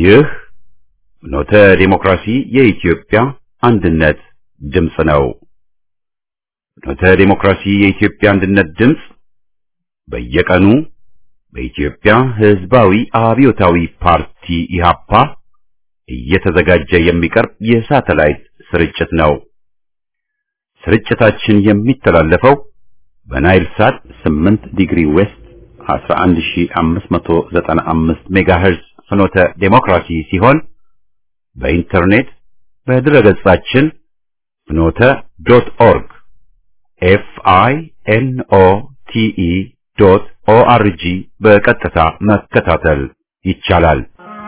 ይህ ኖተ ዴሞክራሲ የኢትዮጵያ አንድነት ድምፅ ነው። ኖተ ዴሞክራሲ የኢትዮጵያ አንድነት ድምፅ በየቀኑ በኢትዮጵያ ሕዝባዊ አብዮታዊ ፓርቲ ኢህአፓ እየተዘጋጀ የሚቀርብ የሳተላይት ስርጭት ነው። ስርጭታችን የሚተላለፈው በናይል ሳት 8 ዲግሪ ዌስት 11595 ሜጋሄርዝ ፍኖተ ዴሞክራሲ ሲሆን በኢንተርኔት በድረገጻችን ፍኖተ ዶት ኦርግ ኤፍ አይ ኤን ኦ ቲ ኢ ዶት ኦ አር ጂ በቀጥታ መከታተል ይቻላል።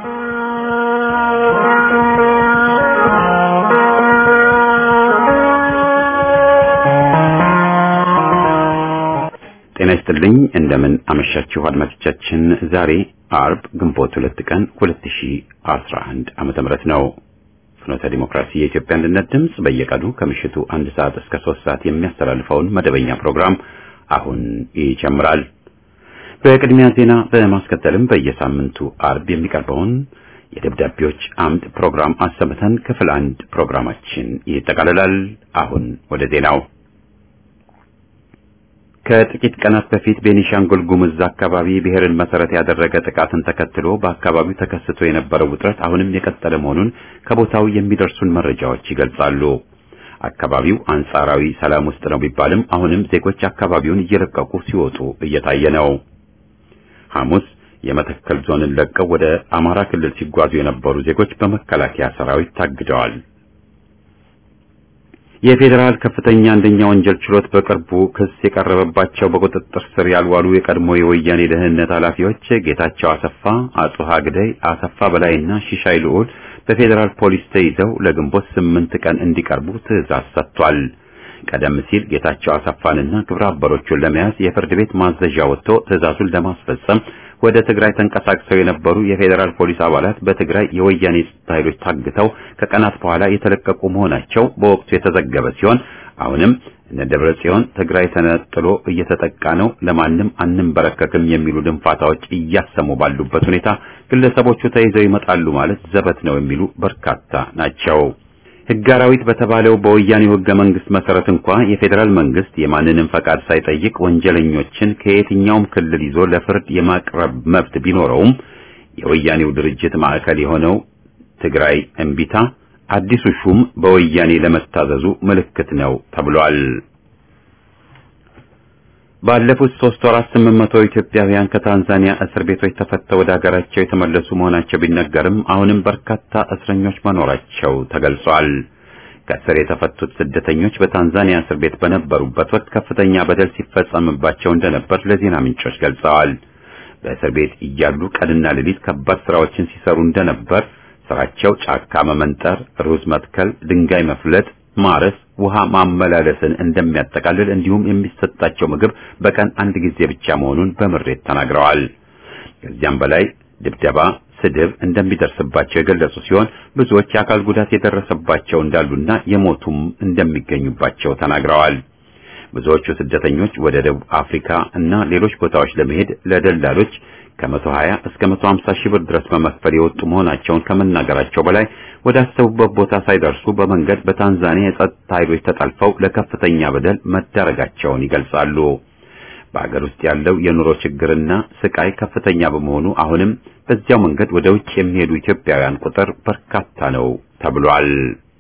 ጤና ይስጥልኝ። እንደምን አመሻችሁ አድማጮቻችን። ዛሬ አርብ ግንቦት ሁለት ቀን 2011 ዓመተ ምህረት ነው። ፍኖተ ዲሞክራሲ የኢትዮጵያ አንድነት ድምፅ በየቀኑ ከምሽቱ አንድ ሰዓት እስከ ሶስት ሰዓት የሚያስተላልፈውን መደበኛ ፕሮግራም አሁን ይጀምራል። በቅድሚያ ዜና በማስከተልም በየሳምንቱ አርብ የሚቀርበውን የደብዳቤዎች አምድ ፕሮግራም አሰምተን ክፍል አንድ ፕሮግራማችን ይጠቃልላል። አሁን ወደ ዜናው ከጥቂት ቀናት በፊት ቤኒሻንጉል ጉሙዝ አካባቢ ብሔርን መሰረት ያደረገ ጥቃትን ተከትሎ በአካባቢው ተከስቶ የነበረው ውጥረት አሁንም የቀጠለ መሆኑን ከቦታው የሚደርሱን መረጃዎች ይገልጻሉ። አካባቢው አንጻራዊ ሰላም ውስጥ ነው ቢባልም አሁንም ዜጎች አካባቢውን እየለቀቁ ሲወጡ እየታየ ነው። ሐሙስ የመተከል ዞንን ለቀው ወደ አማራ ክልል ሲጓዙ የነበሩ ዜጎች በመከላከያ ሰራዊት ታግደዋል። የፌዴራል ከፍተኛ አንደኛ ወንጀል ችሎት በቅርቡ ክስ የቀረበባቸው በቁጥጥር ስር ያልዋሉ የቀድሞ የወያኔ ደህንነት ኃላፊዎች ጌታቸው አሰፋ፣ አጽሃ ግደይ፣ አሰፋ በላይና ሺሻይ ልዑል በፌዴራል ፖሊስ ተይዘው ለግንቦት ስምንት ቀን እንዲቀርቡ ትዕዛዝ ሰጥቷል። ቀደም ሲል ጌታቸው አሰፋንና ግብረ አበሮቹን ለመያዝ የፍርድ ቤት ማዘዣ ወጥቶ ትዕዛዙን ለማስፈጸም ወደ ትግራይ ተንቀሳቅሰው የነበሩ የፌዴራል ፖሊስ አባላት በትግራይ የወያኔ ጸጥታ ኃይሎች ታግተው ከቀናት በኋላ የተለቀቁ መሆናቸው በወቅቱ የተዘገበ ሲሆን አሁንም እነ ደብረ ጽዮን ትግራይ ተነጥሎ እየተጠቃ ነው፣ ለማንም አንንበረከክም የሚሉ ድንፋታዎች እያሰሙ ባሉበት ሁኔታ ግለሰቦቹ ተይዘው ይመጣሉ ማለት ዘበት ነው የሚሉ በርካታ ናቸው። ሕግ አራዊት በተባለው በወያኔው ሕገ መንግስት መሰረት እንኳ የፌዴራል መንግስት የማንንም ፈቃድ ሳይጠይቅ ወንጀለኞችን ከየትኛውም ክልል ይዞ ለፍርድ የማቅረብ መብት ቢኖረውም የወያኔው ድርጅት ማዕከል የሆነው ትግራይ እምቢታ አዲሱ ሹም በወያኔ ለመታዘዙ ምልክት ነው ተብሏል። ባለፉት ሶስት ወራት ስምንት መቶ ኢትዮጵያውያን ከታንዛኒያ እስር ቤቶች ተፈተው ወደ ሀገራቸው የተመለሱ መሆናቸው ቢነገርም አሁንም በርካታ እስረኞች መኖራቸው ተገልጿል። ከእስር የተፈቱት ስደተኞች በታንዛኒያ እስር ቤት በነበሩበት ወቅት ከፍተኛ በደል ሲፈጸምባቸው እንደነበር ለዜና ምንጮች ገልጸዋል። በእስር ቤት እያሉ ቀንና ሌሊት ከባድ ስራዎችን ሲሰሩ እንደነበር፣ ስራቸው ጫካ መመንጠር፣ ሩዝ መትከል፣ ድንጋይ መፍለጥ ማረስ፣ ውሃ ማመላለስን እንደሚያጠቃልል እንዲሁም የሚሰጣቸው ምግብ በቀን አንድ ጊዜ ብቻ መሆኑን በምሬት ተናግረዋል። ከዚያም በላይ ድብደባ፣ ስድብ እንደሚደርስባቸው የገለጹ ሲሆን ብዙዎች የአካል ጉዳት የደረሰባቸው እንዳሉና የሞቱም እንደሚገኙባቸው ተናግረዋል። ብዙዎቹ ስደተኞች ወደ ደቡብ አፍሪካ እና ሌሎች ቦታዎች ለመሄድ ለደላሎች ከ120 እስከ 150 ሺህ ብር ድረስ በመክፈል የወጡ መሆናቸውን ከመናገራቸው በላይ ወደ አሰቡበት ቦታ ሳይደርሱ በመንገድ በታንዛኒያ የጸጥታ ኃይሎች ተጠልፈው ለከፍተኛ በደል መዳረጋቸውን ይገልጻሉ። በአገር ውስጥ ያለው የኑሮ ችግርና ስቃይ ከፍተኛ በመሆኑ አሁንም በዚያው መንገድ ወደ ውጭ የሚሄዱ ኢትዮጵያውያን ቁጥር በርካታ ነው ተብሏል።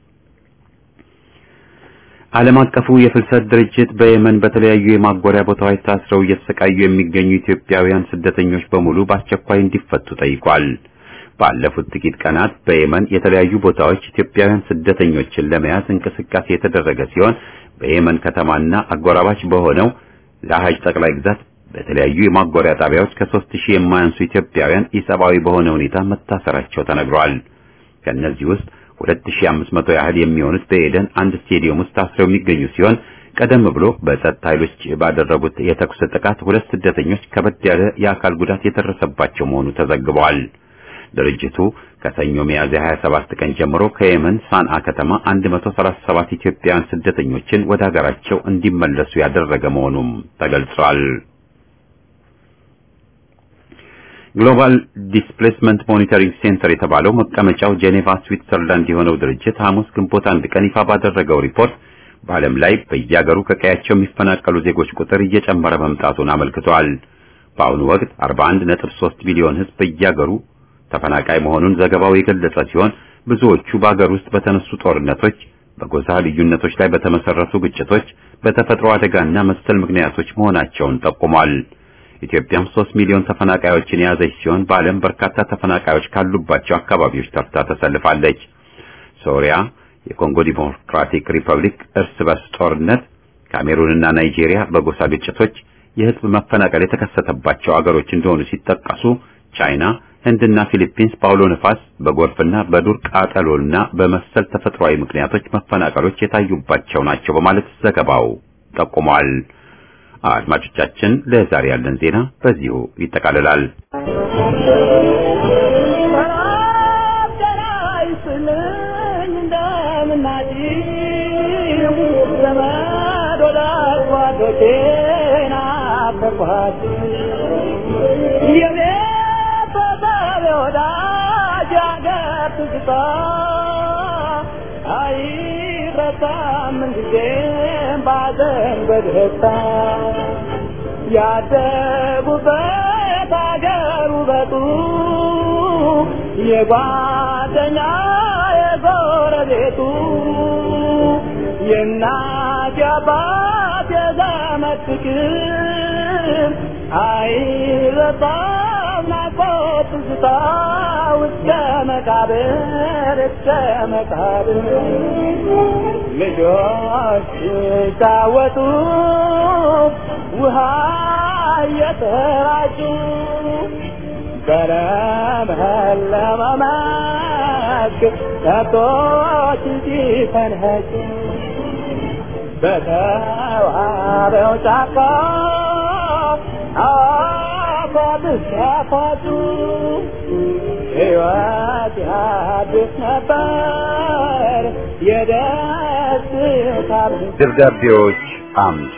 ዓለም አቀፉ የፍልሰት ድርጅት በየመን በተለያዩ የማጎሪያ ቦታዎች ታስረው እየተሰቃዩ የሚገኙ ኢትዮጵያውያን ስደተኞች በሙሉ በአስቸኳይ እንዲፈቱ ጠይቋል። ባለፉት ጥቂት ቀናት በየመን የተለያዩ ቦታዎች ኢትዮጵያውያን ስደተኞችን ለመያዝ እንቅስቃሴ የተደረገ ሲሆን በየመን ከተማና አጎራባች በሆነው ለሐጅ ጠቅላይ ግዛት በተለያዩ የማጎሪያ ጣቢያዎች ከሦስት ሺህ የማያንሱ ኢትዮጵያውያን ኢሰብአዊ በሆነ ሁኔታ መታሰራቸው ተነግሯል። ከእነዚህ ውስጥ 2500 ያህል የሚሆኑት በኤደን አንድ ስቴዲየም ውስጥ ታስረው የሚገኙ ሲሆን ቀደም ብሎ በጸጥታ ኃይሎች ባደረጉት የተኩስ ጥቃት ሁለት ስደተኞች ከበድ ያለ የአካል ጉዳት የደረሰባቸው መሆኑ ተዘግቧል። ድርጅቱ ከሰኞ ሚያዝያ 27 ቀን ጀምሮ ከየመን ሳንአ ከተማ 137 ኢትዮጵያውያን ስደተኞችን ወደ ሀገራቸው እንዲመለሱ ያደረገ መሆኑም ተገልጿል። ግሎባል ዲስፕሌስመንት ሞኒተሪንግ ሴንተር የተባለው መቀመጫው ጄኔቫ ስዊትዘርላንድ የሆነው ድርጅት ሐሙስ ግንቦት አንድ ቀን ይፋ ባደረገው ሪፖርት በዓለም ላይ በየሀገሩ ከቀያቸው የሚፈናቀሉ ዜጎች ቁጥር እየጨመረ መምጣቱን አመልክቷል። በአሁኑ ወቅት 41.3 ሚሊዮን ሕዝብ በየሀገሩ ተፈናቃይ መሆኑን ዘገባው የገለጸ ሲሆን ብዙዎቹ በአገር ውስጥ በተነሱ ጦርነቶች፣ በጎሳ ልዩነቶች ላይ በተመሰረቱ ግጭቶች፣ በተፈጥሮ አደጋና መሰል ምክንያቶች መሆናቸውን ጠቁሟል። ኢትዮጵያም 3 ሚሊዮን ተፈናቃዮችን የያዘች ሲሆን በዓለም በርካታ ተፈናቃዮች ካሉባቸው አካባቢዎች ተርታ ተሰልፋለች። ሶሪያ፣ የኮንጎ ዲሞክራቲክ ሪፐብሊክ እርስ በርስ ጦርነት፣ ካሜሩንና ናይጄሪያ በጎሳ ግጭቶች የህዝብ መፈናቀል የተከሰተባቸው አገሮች እንደሆኑ ሲጠቀሱ ቻይና፣ ህንድና ፊሊፒንስ በአውሎ ነፋስ፣ በጎርፍና በዱር ቃጠሎና በመሰል ተፈጥሯዊ ምክንያቶች መፈናቀሎች የታዩባቸው ናቸው በማለት ዘገባው ጠቁሟል። አድማጮቻችን፣ ለዛሬ ያለን ዜና በዚሁ ይጠቃልላል። በደስታ ያደጉበት አገር ውበቱ የጓደኛ የጎረቤቱ የእናት የአባት የዘመድ ፍቅር አይረሳም ናፍቆት ትዝታ እስከ መቃብር እስከ መቃብር ልጆች ሲጫወቱ ውሃ እየተራጩ በለመለመ መስክ ከብቶች ሲፈንኸጩ በተዋበው ጫካ አፏት ሲያፏጩ ሕይወት ያድስ ነበር የደስታ ደብዳቤዎች አምድ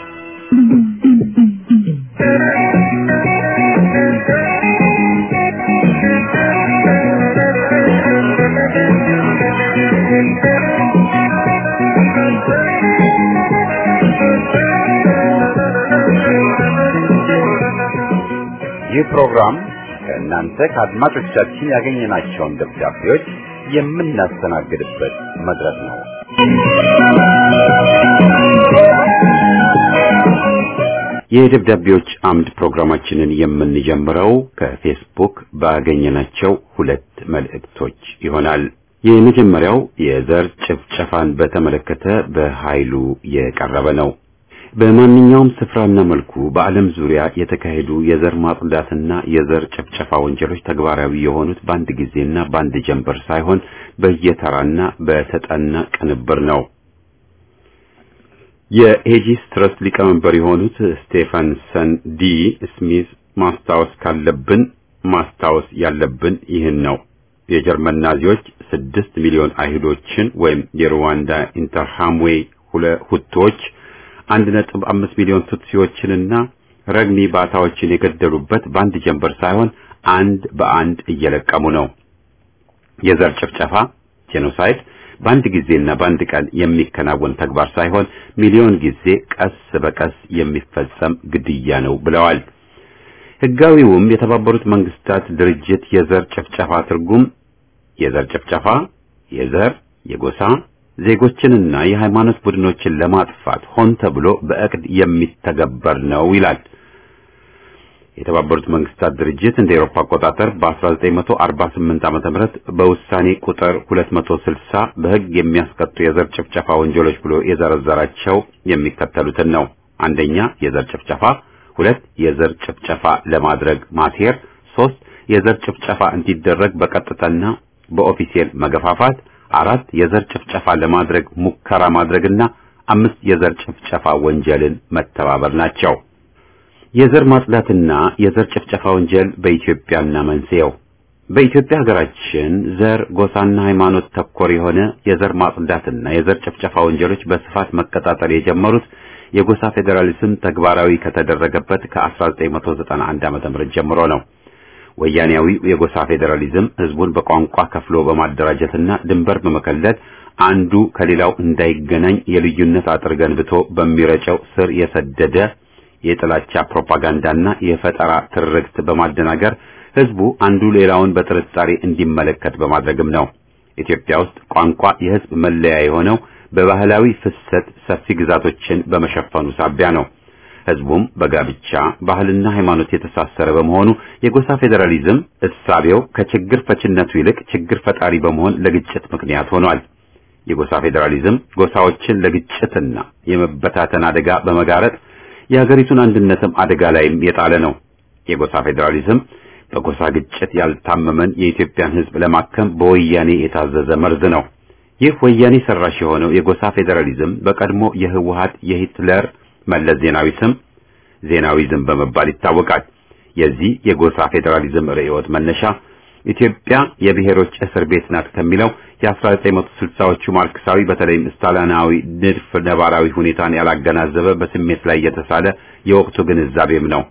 ይህ ፕሮግራም ከእናንተ ከአድማጮቻችን ያገኘናቸውን ደብዳቤዎች የምናስተናግድበት መድረክ ነው። የደብዳቤዎች አምድ ፕሮግራማችንን የምንጀምረው ከፌስቡክ ባገኘናቸው ሁለት መልእክቶች ይሆናል። የመጀመሪያው የዘር ጭፍጨፋን በተመለከተ በኃይሉ የቀረበ ነው። በማንኛውም ስፍራና መልኩ በዓለም ዙሪያ የተካሄዱ የዘር ማጽዳትና የዘር ጭፍጨፋ ወንጀሎች ተግባራዊ የሆኑት በአንድ ጊዜና በአንድ ጀንበር ሳይሆን በየተራና በተጠና ቅንብር ነው። የኤጂስ ትረስት ሊቀመንበር የሆኑት ስቴፋንሰን ዲ ስሚዝ ማስታወስ ካለብን ማስታወስ ያለብን ይህን ነው። የጀርመን ናዚዎች ስድስት ሚሊዮን አይሁዶችን ወይም የሩዋንዳ ኢንተርሃምዌ ሁለ ሁቶች አንድ ነጥብ አምስት ሚሊዮን ቱትሲዎችንና ረግኒ ባታዎችን የገደሉበት በአንድ ጀንበር ሳይሆን አንድ በአንድ እየለቀሙ ነው። የዘር ጭፍጨፋ ጄኖሳይድ በአንድ ጊዜና በአንድ ቀን የሚከናወን ተግባር ሳይሆን ሚሊዮን ጊዜ ቀስ በቀስ የሚፈጸም ግድያ ነው ብለዋል። ሕጋዊውም የተባበሩት መንግስታት ድርጅት የዘር ጭፍጨፋ ትርጉም የዘር ጭፍጨፋ የዘር የጎሳ ዜጎችንና የሃይማኖት ቡድኖችን ለማጥፋት ሆን ተብሎ በእቅድ የሚተገበር ነው ይላል። የተባበሩት መንግስታት ድርጅት እንደ ኤሮፓ አቆጣጠር በ1948 ዓመተ ምህረት በውሳኔ ቁጥር 260 በሕግ የሚያስቀጡ የዘር ጭፍጨፋ ወንጀሎች ብሎ የዘረዘራቸው የሚከተሉትን ነው። አንደኛ የዘር ጭፍጨፋ፣ ሁለት የዘር ጭፍጨፋ ለማድረግ ማሴር፣ ሶስት የዘር ጭፍጨፋ እንዲደረግ በቀጥታና በኦፊሴል መገፋፋት፣ አራት የዘር ጭፍጨፋ ለማድረግ ሙከራ ማድረግና አምስት የዘር ጭፍጨፋ ወንጀልን መተባበር ናቸው። የዘር ማጽዳትና የዘር ጭፍጨፋ ወንጀል በኢትዮጵያና መንስኤው በኢትዮጵያ ሀገራችን ዘር፣ ጎሳና ሃይማኖት ተኮር የሆነ የዘር ማጽዳትና የዘር ጭፍጨፋ ወንጀሎች በስፋት መቀጣጠል የጀመሩት የጎሳ ፌዴራሊዝም ተግባራዊ ከተደረገበት ከ1991 ዓ.ም ጀምሮ ነው። ወያኔያዊው የጎሳ ፌዴራሊዝም ህዝቡን በቋንቋ ከፍሎ በማደራጀትና ድንበር በመከለል አንዱ ከሌላው እንዳይገናኝ የልዩነት አጥር ገንብቶ በሚረጨው ስር የሰደደ የጥላቻ ፕሮፓጋንዳና የፈጠራ ትርክት በማደናገር ህዝቡ አንዱ ሌላውን በጥርጣሬ እንዲመለከት በማድረግም ነው። ኢትዮጵያ ውስጥ ቋንቋ የህዝብ መለያ የሆነው በባህላዊ ፍሰት ሰፊ ግዛቶችን በመሸፈኑ ሳቢያ ነው። ህዝቡም በጋብቻ ባህልና ሃይማኖት የተሳሰረ በመሆኑ የጎሳ ፌዴራሊዝም እሳቤው ከችግር ፈችነቱ ይልቅ ችግር ፈጣሪ በመሆን ለግጭት ምክንያት ሆኗል። የጎሳ ፌዴራሊዝም ጎሳዎችን ለግጭትና የመበታተን አደጋ በመጋረጥ የሀገሪቱን አንድነትም አደጋ ላይም የጣለ ነው። የጎሳ ፌዴራሊዝም በጎሳ ግጭት ያልታመመን የኢትዮጵያን ህዝብ ለማከም በወያኔ የታዘዘ መርዝ ነው። ይህ ወያኔ ሰራሽ የሆነው የጎሳ ፌዴራሊዝም በቀድሞ የህወሀት የሂትለር መለስ ዜናዊ ስም ዜናዊዝም በመባል ይታወቃል። የዚህ የጎሳ ፌዴራሊዝም ርዕዮት መነሻ ኢትዮጵያ የብሔሮች እስር ቤት ናት ከሚለው የ1960ዎቹ ማርክሳዊ በተለይም ስታሊናዊ ንድፍ ነባራዊ ሁኔታን ያላገናዘበ በስሜት ላይ የተሳለ የወቅቱ ግንዛቤም ነው።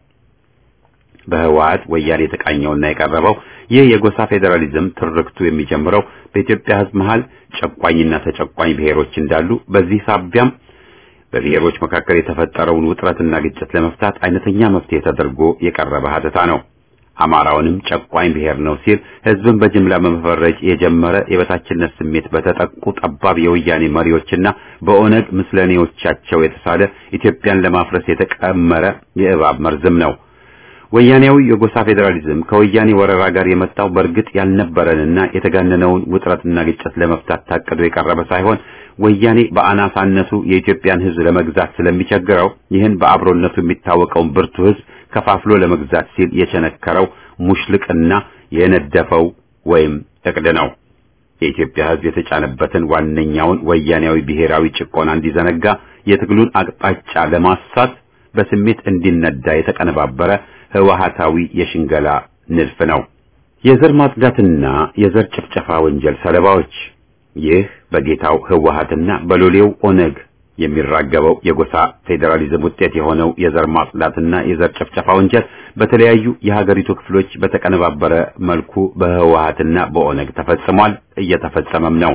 በህወሀት ወያኔ የተቃኘውና የቀረበው ይህ የጎሳ ፌዴራሊዝም ትርክቱ የሚጀምረው በኢትዮጵያ ህዝብ መሃል ጨቋኝና ተጨቋኝ ብሔሮች እንዳሉ በዚህ ሳቢያም በብሔሮች መካከል የተፈጠረውን ውጥረትና ግጭት ለመፍታት አይነተኛ መፍትሄ ተደርጎ የቀረበ ሀተታ ነው። አማራውንም ጨቋኝ ብሔር ነው ሲል ህዝብን በጅምላ በመፈረጅ የጀመረ የበታችነት ስሜት በተጠቁ ጠባብ የወያኔ መሪዎችና በኦነግ ምስለኔዎቻቸው የተሳለ ኢትዮጵያን ለማፍረስ የተቀመረ የእባብ መርዝም ነው። ወያኔያዊ የጎሳ ፌዴራሊዝም ከወያኔ ወረራ ጋር የመጣው በእርግጥ ያልነበረንና የተጋነነውን ውጥረትና ግጭት ለመፍታት ታቅዶ የቀረበ ሳይሆን ወያኔ በአናሳነቱ የኢትዮጵያን ህዝብ ለመግዛት ስለሚቸግረው ይህን በአብሮነቱ የሚታወቀውን ብርቱ ህዝብ ከፋፍሎ ለመግዛት ሲል የቸነከረው ሙሽልቅና የነደፈው ወይም እቅድ ነው። የኢትዮጵያ ህዝብ የተጫነበትን ዋነኛውን ወያኔያዊ ብሔራዊ ጭቆና እንዲዘነጋ የትግሉን አቅጣጫ ለማሳት በስሜት እንዲነዳ የተቀነባበረ ህወሃታዊ የሽንገላ ንድፍ ነው። የዘር ማጽዳትና የዘር ጭፍጨፋ ወንጀል ሰለባዎች ይህ በጌታው ህወሃትና በሎሌው ኦነግ የሚራገበው የጎሳ ፌዴራሊዝም ውጤት የሆነው የዘር ማጽዳትና የዘር ጭፍጨፋ ወንጀል በተለያዩ የሀገሪቱ ክፍሎች በተቀነባበረ መልኩ በህወሃትና በኦነግ ተፈጽሟል፣ እየተፈጸመም ነው።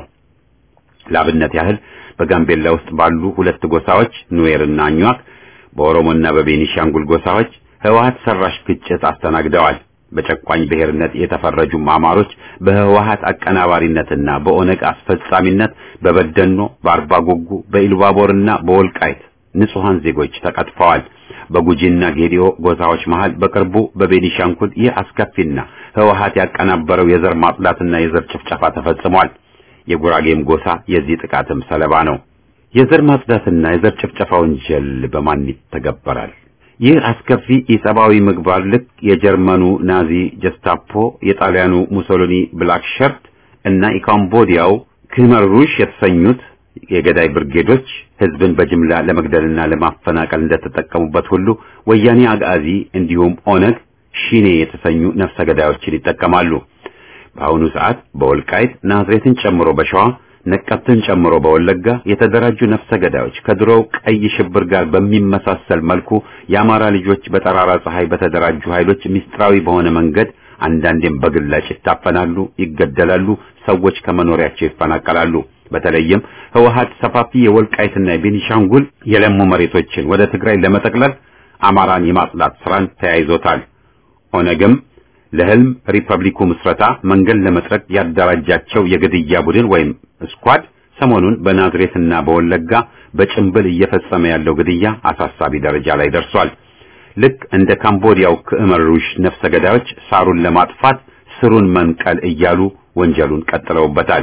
ላብነት ያህል በጋምቤላ ውስጥ ባሉ ሁለት ጎሳዎች ኑዌርና አኟክ፣ በኦሮሞና በቤኒሻንጉል ጎሳዎች ህወሃት ሰራሽ ግጭት አስተናግደዋል። በጨቋኝ ብሔርነት የተፈረጁ አማሮች በህወሃት አቀናባሪነትና በኦነግ አስፈጻሚነት በበደኖ፣ በአርባ ጉጉ፣ በኢሉባቦርና በወልቃይት ንጹሃን ዜጎች ተቀጥፈዋል። በጉጂና ጌዲኦ ጎሳዎች መሃል በቅርቡ በቤኒሻንጉል ይህ አስከፊና ህወሃት ያቀናበረው የዘር ማጽዳትና የዘር ጭፍጨፋ ተፈጽሟል። የጉራጌም ጎሳ የዚህ ጥቃትም ሰለባ ነው። የዘር ማጽዳትና የዘር ጭፍጨፋ ወንጀል በማን ይተገበራል? ይህ አስከፊ የሰብአዊ ምግባር ልክ የጀርመኑ ናዚ ጀስታፖ፣ የጣሊያኑ ሙሶሊኒ ብላክ ሸርት እና የካምቦዲያው ክመር ሩሽ የተሰኙት የገዳይ ብርጌዶች ህዝብን በጅምላ ለመግደልና ለማፈናቀል እንደተጠቀሙበት ሁሉ ወያኔ አጋዚ እንዲሁም ኦነግ ሺኔ የተሰኙ ነፍሰ ገዳዮችን ይጠቀማሉ። በአሁኑ ሰዓት በወልቃይት ናዝሬትን ጨምሮ በሸዋ ነቀብትን ጨምሮ በወለጋ የተደራጁ ነፍሰ ገዳዮች ከድሮው ቀይ ሽብር ጋር በሚመሳሰል መልኩ የአማራ ልጆች በጠራራ ፀሐይ በተደራጁ ኃይሎች ሚስጥራዊ በሆነ መንገድ አንዳንዴም በግላጭ ይታፈናሉ፣ ይገደላሉ፣ ሰዎች ከመኖሪያቸው ይፈናቀላሉ። በተለይም ህወሓት ሰፋፊ የወልቃይትና የቤኒሻንጉል የለሙ መሬቶችን ወደ ትግራይ ለመጠቅለል አማራን የማጽዳት ስራን ተያይዞታል። ኦነግም ለህልም ሪፐብሊኩ ምስረታ መንገድ ለመጥረግ ያደራጃቸው የግድያ ቡድን ወይም ስኳድ ሰሞኑን በናዝሬትና በወለጋ በጭንብል እየፈጸመ ያለው ግድያ አሳሳቢ ደረጃ ላይ ደርሷል። ልክ እንደ ካምቦዲያው ክእመር ሩሽ ነፍሰ ገዳዮች ሳሩን ለማጥፋት ስሩን መንቀል እያሉ ወንጀሉን ቀጥለውበታል።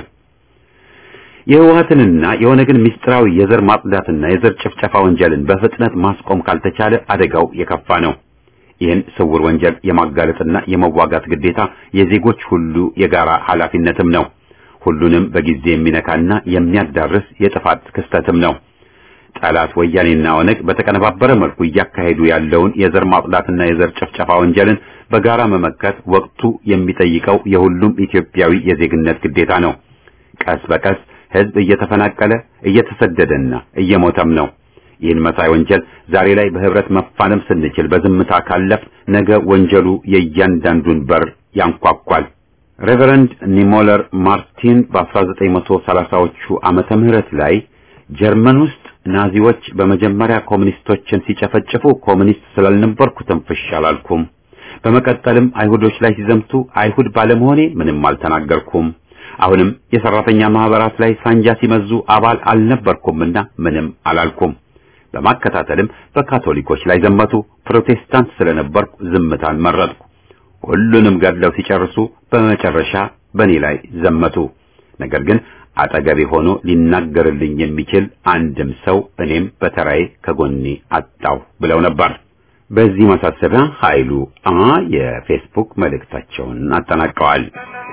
የህወሓትንና የኦነግን ምስጢራዊ የዘር ማጽዳትና የዘር ጭፍጨፋ ወንጀልን በፍጥነት ማስቆም ካልተቻለ አደጋው የከፋ ነው። ይህን ስውር ወንጀል የማጋለጥና የመዋጋት ግዴታ የዜጎች ሁሉ የጋራ ኃላፊነትም ነው። ሁሉንም በጊዜ የሚነካና የሚያዳርስ የጥፋት ክስተትም ነው። ጠላት ወያኔና ኦነግ በተቀነባበረ መልኩ እያካሄዱ ያለውን የዘር ማጽዳትና የዘር ጭፍጨፋ ወንጀልን በጋራ መመከት ወቅቱ የሚጠይቀው የሁሉም ኢትዮጵያዊ የዜግነት ግዴታ ነው። ቀስ በቀስ ህዝብ እየተፈናቀለ እየተሰደደና እየሞተም ነው። ይህን መሳይ ወንጀል ዛሬ ላይ በህብረት መፋለም ስንችል በዝምታ ካለፍ ነገ ወንጀሉ የእያንዳንዱን በር ያንኳኳል። ሬቨረንድ ኒሞለር ማርቲን በ1930ዎቹ ዓመተ ምህረት ላይ ጀርመን ውስጥ ናዚዎች በመጀመሪያ ኮሙኒስቶችን ሲጨፈጭፉ ኮሙኒስት ስላልነበርኩ ትንፍሽ አላልኩም። በመቀጠልም አይሁዶች ላይ ሲዘምቱ አይሁድ ባለመሆኔ ምንም አልተናገርኩም። አሁንም የሰራተኛ ማህበራት ላይ ሳንጃ ሲመዙ አባል አልነበርኩምና ምንም አላልኩም። በማከታተልም በካቶሊኮች ላይ ዘመቱ። ፕሮቴስታንት ስለነበርኩ ዝምታን መረጥኩ። ሁሉንም ገድለው ሲጨርሱ በመጨረሻ በእኔ ላይ ዘመቱ። ነገር ግን አጠገቤ ሆኖ ሊናገርልኝ የሚችል አንድም ሰው እኔም በተራዬ ከጎኔ አጣው ብለው ነበር። በዚህ ማሳሰቢያ ኃይሉ አ የፌስቡክ መልእክታቸውን አጠናቀዋል።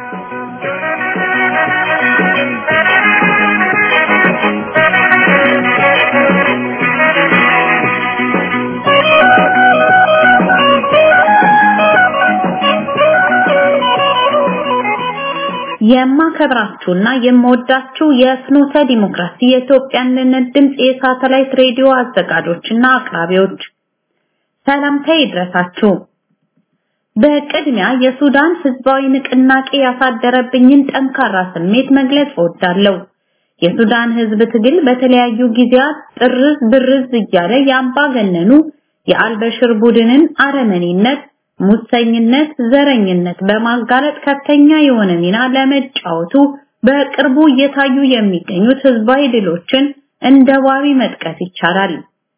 የማከብራችሁና የምወዳችሁ የፍኖተ ዲሞክራሲ የኢትዮጵያ አንድነት ድምፅ የሳተላይት ሬዲዮ አዘጋጆችና አቅራቢዎች ሰላምታ ይድረሳችሁ። በቅድሚያ የሱዳን ህዝባዊ ንቅናቄ ያሳደረብኝን ጠንካራ ስሜት መግለጽ እወዳለሁ። የሱዳን ህዝብ ትግል በተለያዩ ጊዜያት ጥርዝ ብርዝ እያለ የአምባገነኑ የአልበሽር ቡድንን አረመኔነት ሙሰኝነት፣ ዘረኝነት በማጋለጥ ከፍተኛ የሆነ ሚና ለመጫወቱ በቅርቡ እየታዩ የሚገኙት ህዝባዊ ድሎችን እንደ ዋቢ መጥቀስ ይቻላል።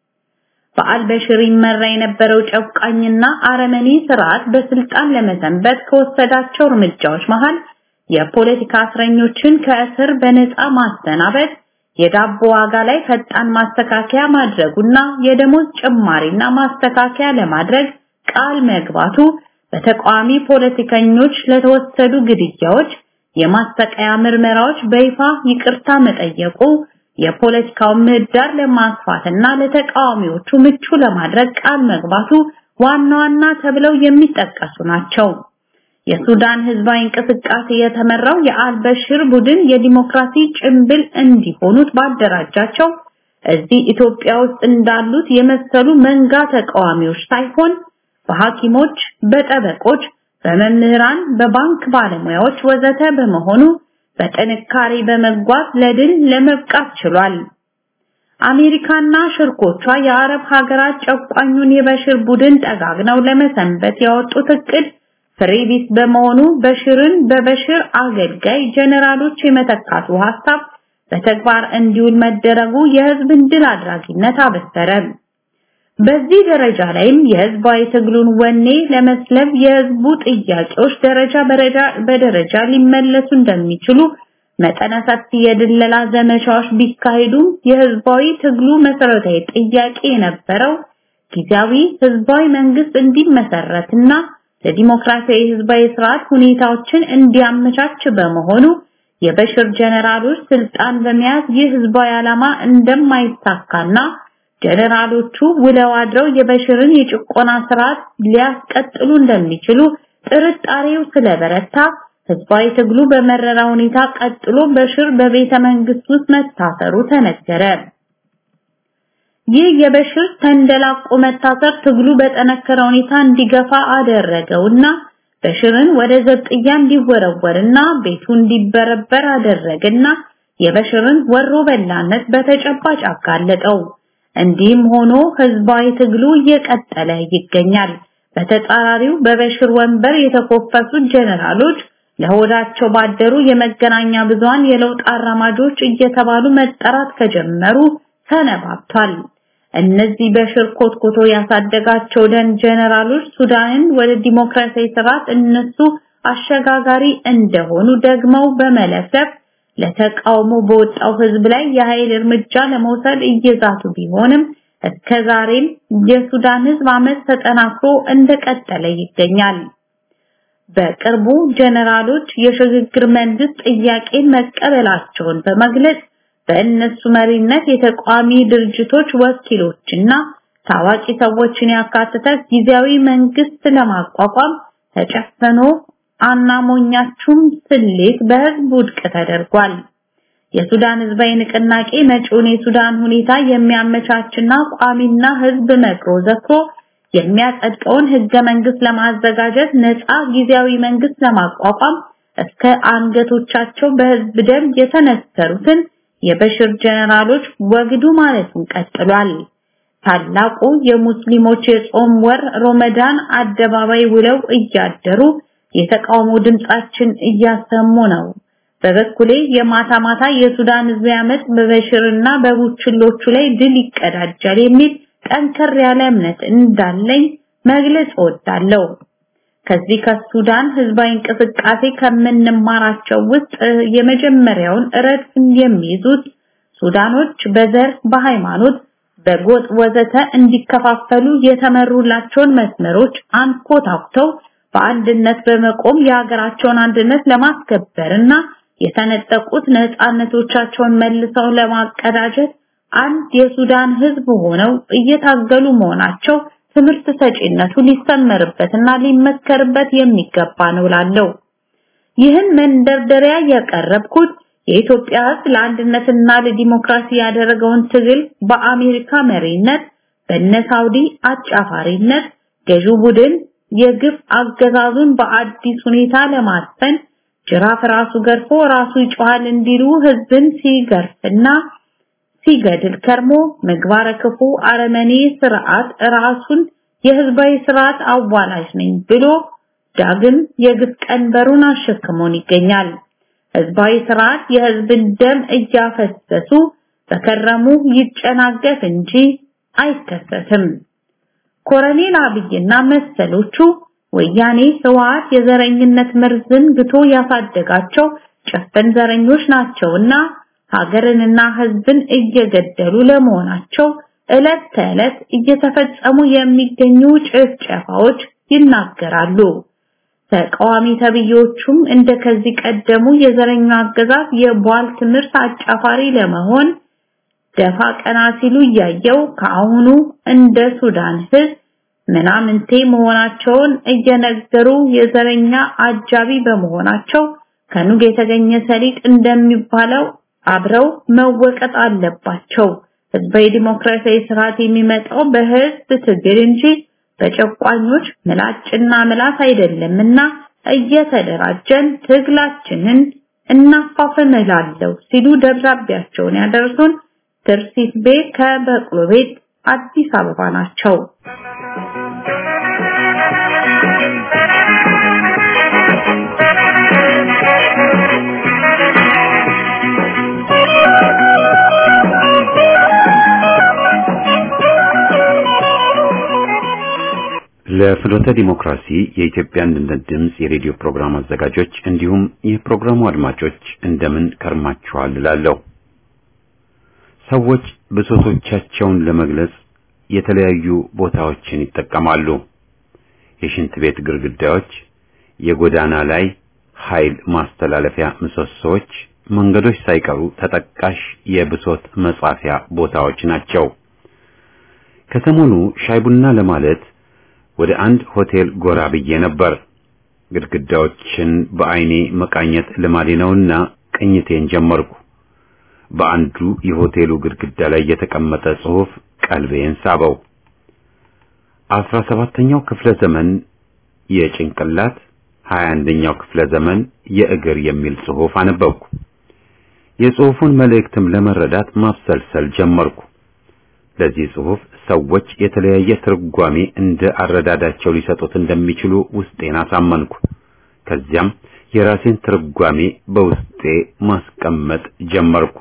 በአልበሽር ይመራ የነበረው ጨቋኝና አረመኔ ስርዓት በስልጣን ለመሰንበት ከወሰዳቸው እርምጃዎች መሃል የፖለቲካ እስረኞችን ከእስር በነፃ ማሰናበት፣ የዳቦ ዋጋ ላይ ፈጣን ማስተካከያ ማድረጉና የደሞዝ ጭማሪና ማስተካከያ ለማድረግ ቃል መግባቱ በተቃዋሚ ፖለቲከኞች ለተወሰዱ ግድያዎች፣ የማስተቀያ ምርመራዎች በይፋ ይቅርታ መጠየቁ የፖለቲካውን ምህዳር ለማስፋትና ለተቃዋሚዎቹ ምቹ ለማድረግ ቃል መግባቱ ዋና ዋና ተብለው የሚጠቀሱ ናቸው። የሱዳን ህዝባዊ እንቅስቃሴ የተመራው የአልበሽር ቡድን የዲሞክራሲ ጭንብል እንዲሆኑት ባደራጃቸው እዚህ ኢትዮጵያ ውስጥ እንዳሉት የመሰሉ መንጋ ተቃዋሚዎች ሳይሆን በሐኪሞች፣ በጠበቆች፣ በመምህራን፣ በባንክ ባለሙያዎች ወዘተ በመሆኑ በጥንካሬ በመጓዝ ለድል ለመብቃት ችሏል። አሜሪካና ሽርኮቿ የአረብ ሀገራት ጨቋኙን የበሽር ቡድን ጠጋግነው ለመሰንበት ያወጡት እቅድ ፍሬ ቢስ በመሆኑ በሽርን በበሽር አገልጋይ ጀነራሎች የመተካቱ ሐሳብ በተግባር እንዲውል መደረጉ የህዝብን ድል አድራጊነት አበሰረ። በዚህ ደረጃ ላይም የህዝባዊ ትግሉን ወኔ ለመስለብ የህዝቡ ጥያቄዎች ደረጃ በደረጃ ሊመለሱ እንደሚችሉ መጠነ ሰፊ የድለላ ዘመቻዎች ቢካሄዱም የህዝባዊ ትግሉ መሰረታዊ ጥያቄ የነበረው ጊዜያዊ ህዝባዊ መንግስት እንዲመሰረትና ለዲሞክራሲያዊ ህዝባዊ ስርዓት ሁኔታዎችን እንዲያመቻች በመሆኑ የበሽር ጀነራሎች ስልጣን በመያዝ ይህ ህዝባዊ ዓላማ እንደማይሳካና ጀነራሎቹ ውለው አድረው የበሽርን የጭቆና ስርዓት ሊያስቀጥሉ እንደሚችሉ ጥርጣሬው ስለበረታ ህዝባዊ ትግሉ በመረራ ሁኔታ ቀጥሎ በሽር በቤተ መንግስት ውስጥ መታሰሩ ተነገረ። ይህ የበሽር ተንደላቆ መታሰር ትግሉ በጠነከረ ሁኔታ እንዲገፋ አደረገውና በሽርን ወደ ዘብጥያ እንዲወረወርና ቤቱ እንዲበረበር አደረገና የበሽርን ወሮ በላነት በተጨባጭ አጋለጠው። እንዲህም ሆኖ ህዝባዊ ትግሉ እየቀጠለ ይገኛል። በተጻራሪው በበሽር ወንበር የተኮፈሱት ጀነራሎች ለሆዳቸው ባደሩ የመገናኛ ብዙሃን የለውጥ አራማጆች እየተባሉ መጠራት ከጀመሩ ሰነባብቷል። እነዚህ በሽር ኮትኮቶ ያሳደጋቸው ደን ጀነራሎች ሱዳንን ወደ ዲሞክራሲያዊ ስርዓት እነሱ አሸጋጋሪ እንደሆኑ ደግመው በመለሰብ ለተቃውሞ በወጣው ህዝብ ላይ የኃይል እርምጃ ለመውሰድ እየዛቱ ቢሆንም እስከዛሬም የሱዳን ህዝብ አመት ተጠናክሮ እንደቀጠለ ይገኛል። በቅርቡ ጀነራሎች የሽግግር መንግስት ጥያቄን መቀበላቸውን በመግለጽ በእነሱ መሪነት የተቃዋሚ ድርጅቶች ወኪሎችና ታዋቂ ሰዎችን ያካተተ ጊዜያዊ መንግስት ለማቋቋም ተጨፈኖ አናሞኛችሁም ስሌት በህዝብ ውድቅ ተደርጓል። የሱዳን ህዝባዊ ንቅናቄ መጪውን የሱዳን ሁኔታ የሚያመቻችና ቋሚና ህዝብ መክሮ ዘክሮ የሚያጸድቀውን ህገ መንግስት ለማዘጋጀት ነፃ ጊዜያዊ መንግስት ለማቋቋም እስከ አንገቶቻቸው በህዝብ ደም የተነሰሩትን የበሽር ጀነራሎች ወግዱ ማለቱን ቀጥሏል። ታላቁ የሙስሊሞች የጾም ወር ሮመዳን አደባባይ ውለው እያደሩ የተቃውሞ ድምጻችን እያሰሙ ነው። በበኩሌ የማታ ማታ የሱዳን ህዝብ ያመጽ በበሽርና በቡችሎቹ ላይ ድል ይቀዳጃል የሚል ጠንከር ያለ እምነት እንዳለኝ መግለጽ እወዳለሁ። ከዚህ ከሱዳን ህዝባዊ እንቅስቃሴ ከምንማራቸው ውስጥ የመጀመሪያውን ረድፍ የሚይዙት ሱዳኖች በዘር፣ በሃይማኖት፣ በጎጥ ወዘተ እንዲከፋፈሉ የተመሩላቸውን መስመሮች አንኮታኩተው በአንድነት በመቆም የሀገራቸውን አንድነት ለማስከበርና የተነጠቁት ነፃነቶቻቸውን መልሰው ለማቀዳጀት አንድ የሱዳን ህዝብ ሆነው እየታገሉ መሆናቸው ትምህርት ሰጪነቱ ሊሰመርበትና ሊመከርበት የሚገባ ነው ላለው ይህን መንደርደሪያ ያቀረብኩት የኢትዮጵያ ህዝብ ለአንድነትና ለዲሞክራሲ ያደረገውን ትግል በአሜሪካ መሪነት በነ ሳውዲ አጫፋሪነት ገዢው ቡድን የግፍ አገዛዙን በአዲስ ሁኔታ ለማስፈን ጅራፍ ራሱ ገርፎ ራሱ ይጮሃል እንዲሉ ህዝብን ሲገርፍና ሲገድል ከርሞ ምግባረ ክፉ አረመኔ ስርዓት ራሱን የህዝባዊ ስርዓት አዋላጅ ነኝ ብሎ ዳግም የግፍ ቀንበሩን አሸክሞን ይገኛል። ህዝባዊ ስርዓት የህዝብን ደም እያፈሰሱ በከረሙ ይጨናገፍ እንጂ አይከሰትም። ኮሎኔል አብይና መሰሎቹ ወያኔ ህወሓት የዘረኝነት መርዝን ግቶ ያሳደጋቸው ጭፍን ዘረኞች ናቸውና ሀገርንና ህዝብን እየገደሉ ለመሆናቸው ዕለት ተዕለት እየተፈጸሙ የሚገኙ ጭፍጨፋዎች ይናገራሉ። ተቃዋሚ ተብዮቹም እንደ ከዚህ ቀደሙ የዘረኛ አገዛዝ የቧል ትምህርት አጫፋሪ ለመሆን ደፋ ቀና ሲሉ እያየው ከአሁኑ እንደ ሱዳን ህዝብ ምናምንቴ መሆናቸውን እየነገሩ የዘረኛ አጃቢ በመሆናቸው ከኑግ የተገኘ ሰሊጥ እንደሚባለው አብረው መወቀጥ አለባቸው። ህዝባዊ ዲሞክራሲያዊ ስርዓት የሚመጣው በህዝብ ትግል እንጂ በጨቋኞች ምላጭና ምላስ አይደለምና እየተደራጀን ትግላችንን እናፋፍም እላለሁ ሲሉ ደብዳቤያቸውን ያደርሱን ትርሲት ቤት ከበቅሎ ቤት አዲስ አበባ ናቸው። ለፍኖተ ዲሞክራሲ የኢትዮጵያ አንድነት ድምፅ የሬዲዮ ፕሮግራም አዘጋጆች እንዲሁም የፕሮግራሙ አድማጮች እንደምን ከርማችኋል እላለሁ። ሰዎች ብሶቶቻቸውን ለመግለጽ የተለያዩ ቦታዎችን ይጠቀማሉ። የሽንት ቤት ግድግዳዎች፣ የጎዳና ላይ ኃይል ማስተላለፊያ ምሰሶዎች፣ መንገዶች ሳይቀሩ ተጠቃሽ የብሶት መጻፊያ ቦታዎች ናቸው። ከሰሞኑ ሻይ ቡና ለማለት ወደ አንድ ሆቴል ጎራ ብዬ ነበር። ግድግዳዎችን በአይኔ መቃኘት ልማዴ ነውና ቅኝቴን ጀመርኩ። በአንዱ የሆቴሉ ግድግዳ ላይ የተቀመጠ ጽሑፍ ቀልቤን ሳበው። አስራ ሰባተኛው ክፍለ ዘመን የጭንቅላት ሀያ አንደኛው ክፍለ ዘመን የእግር የሚል ጽሑፍ አነበብኩ። የጽሑፉን መልእክትም ለመረዳት ማብሰልሰል ጀመርኩ። ለዚህ ጽሑፍ ሰዎች የተለያየ ትርጓሜ እንደ አረዳዳቸው ሊሰጡት እንደሚችሉ ውስጤን አሳመንኩ። ከዚያም የራሴን ትርጓሜ በውስጤ ማስቀመጥ ጀመርኩ።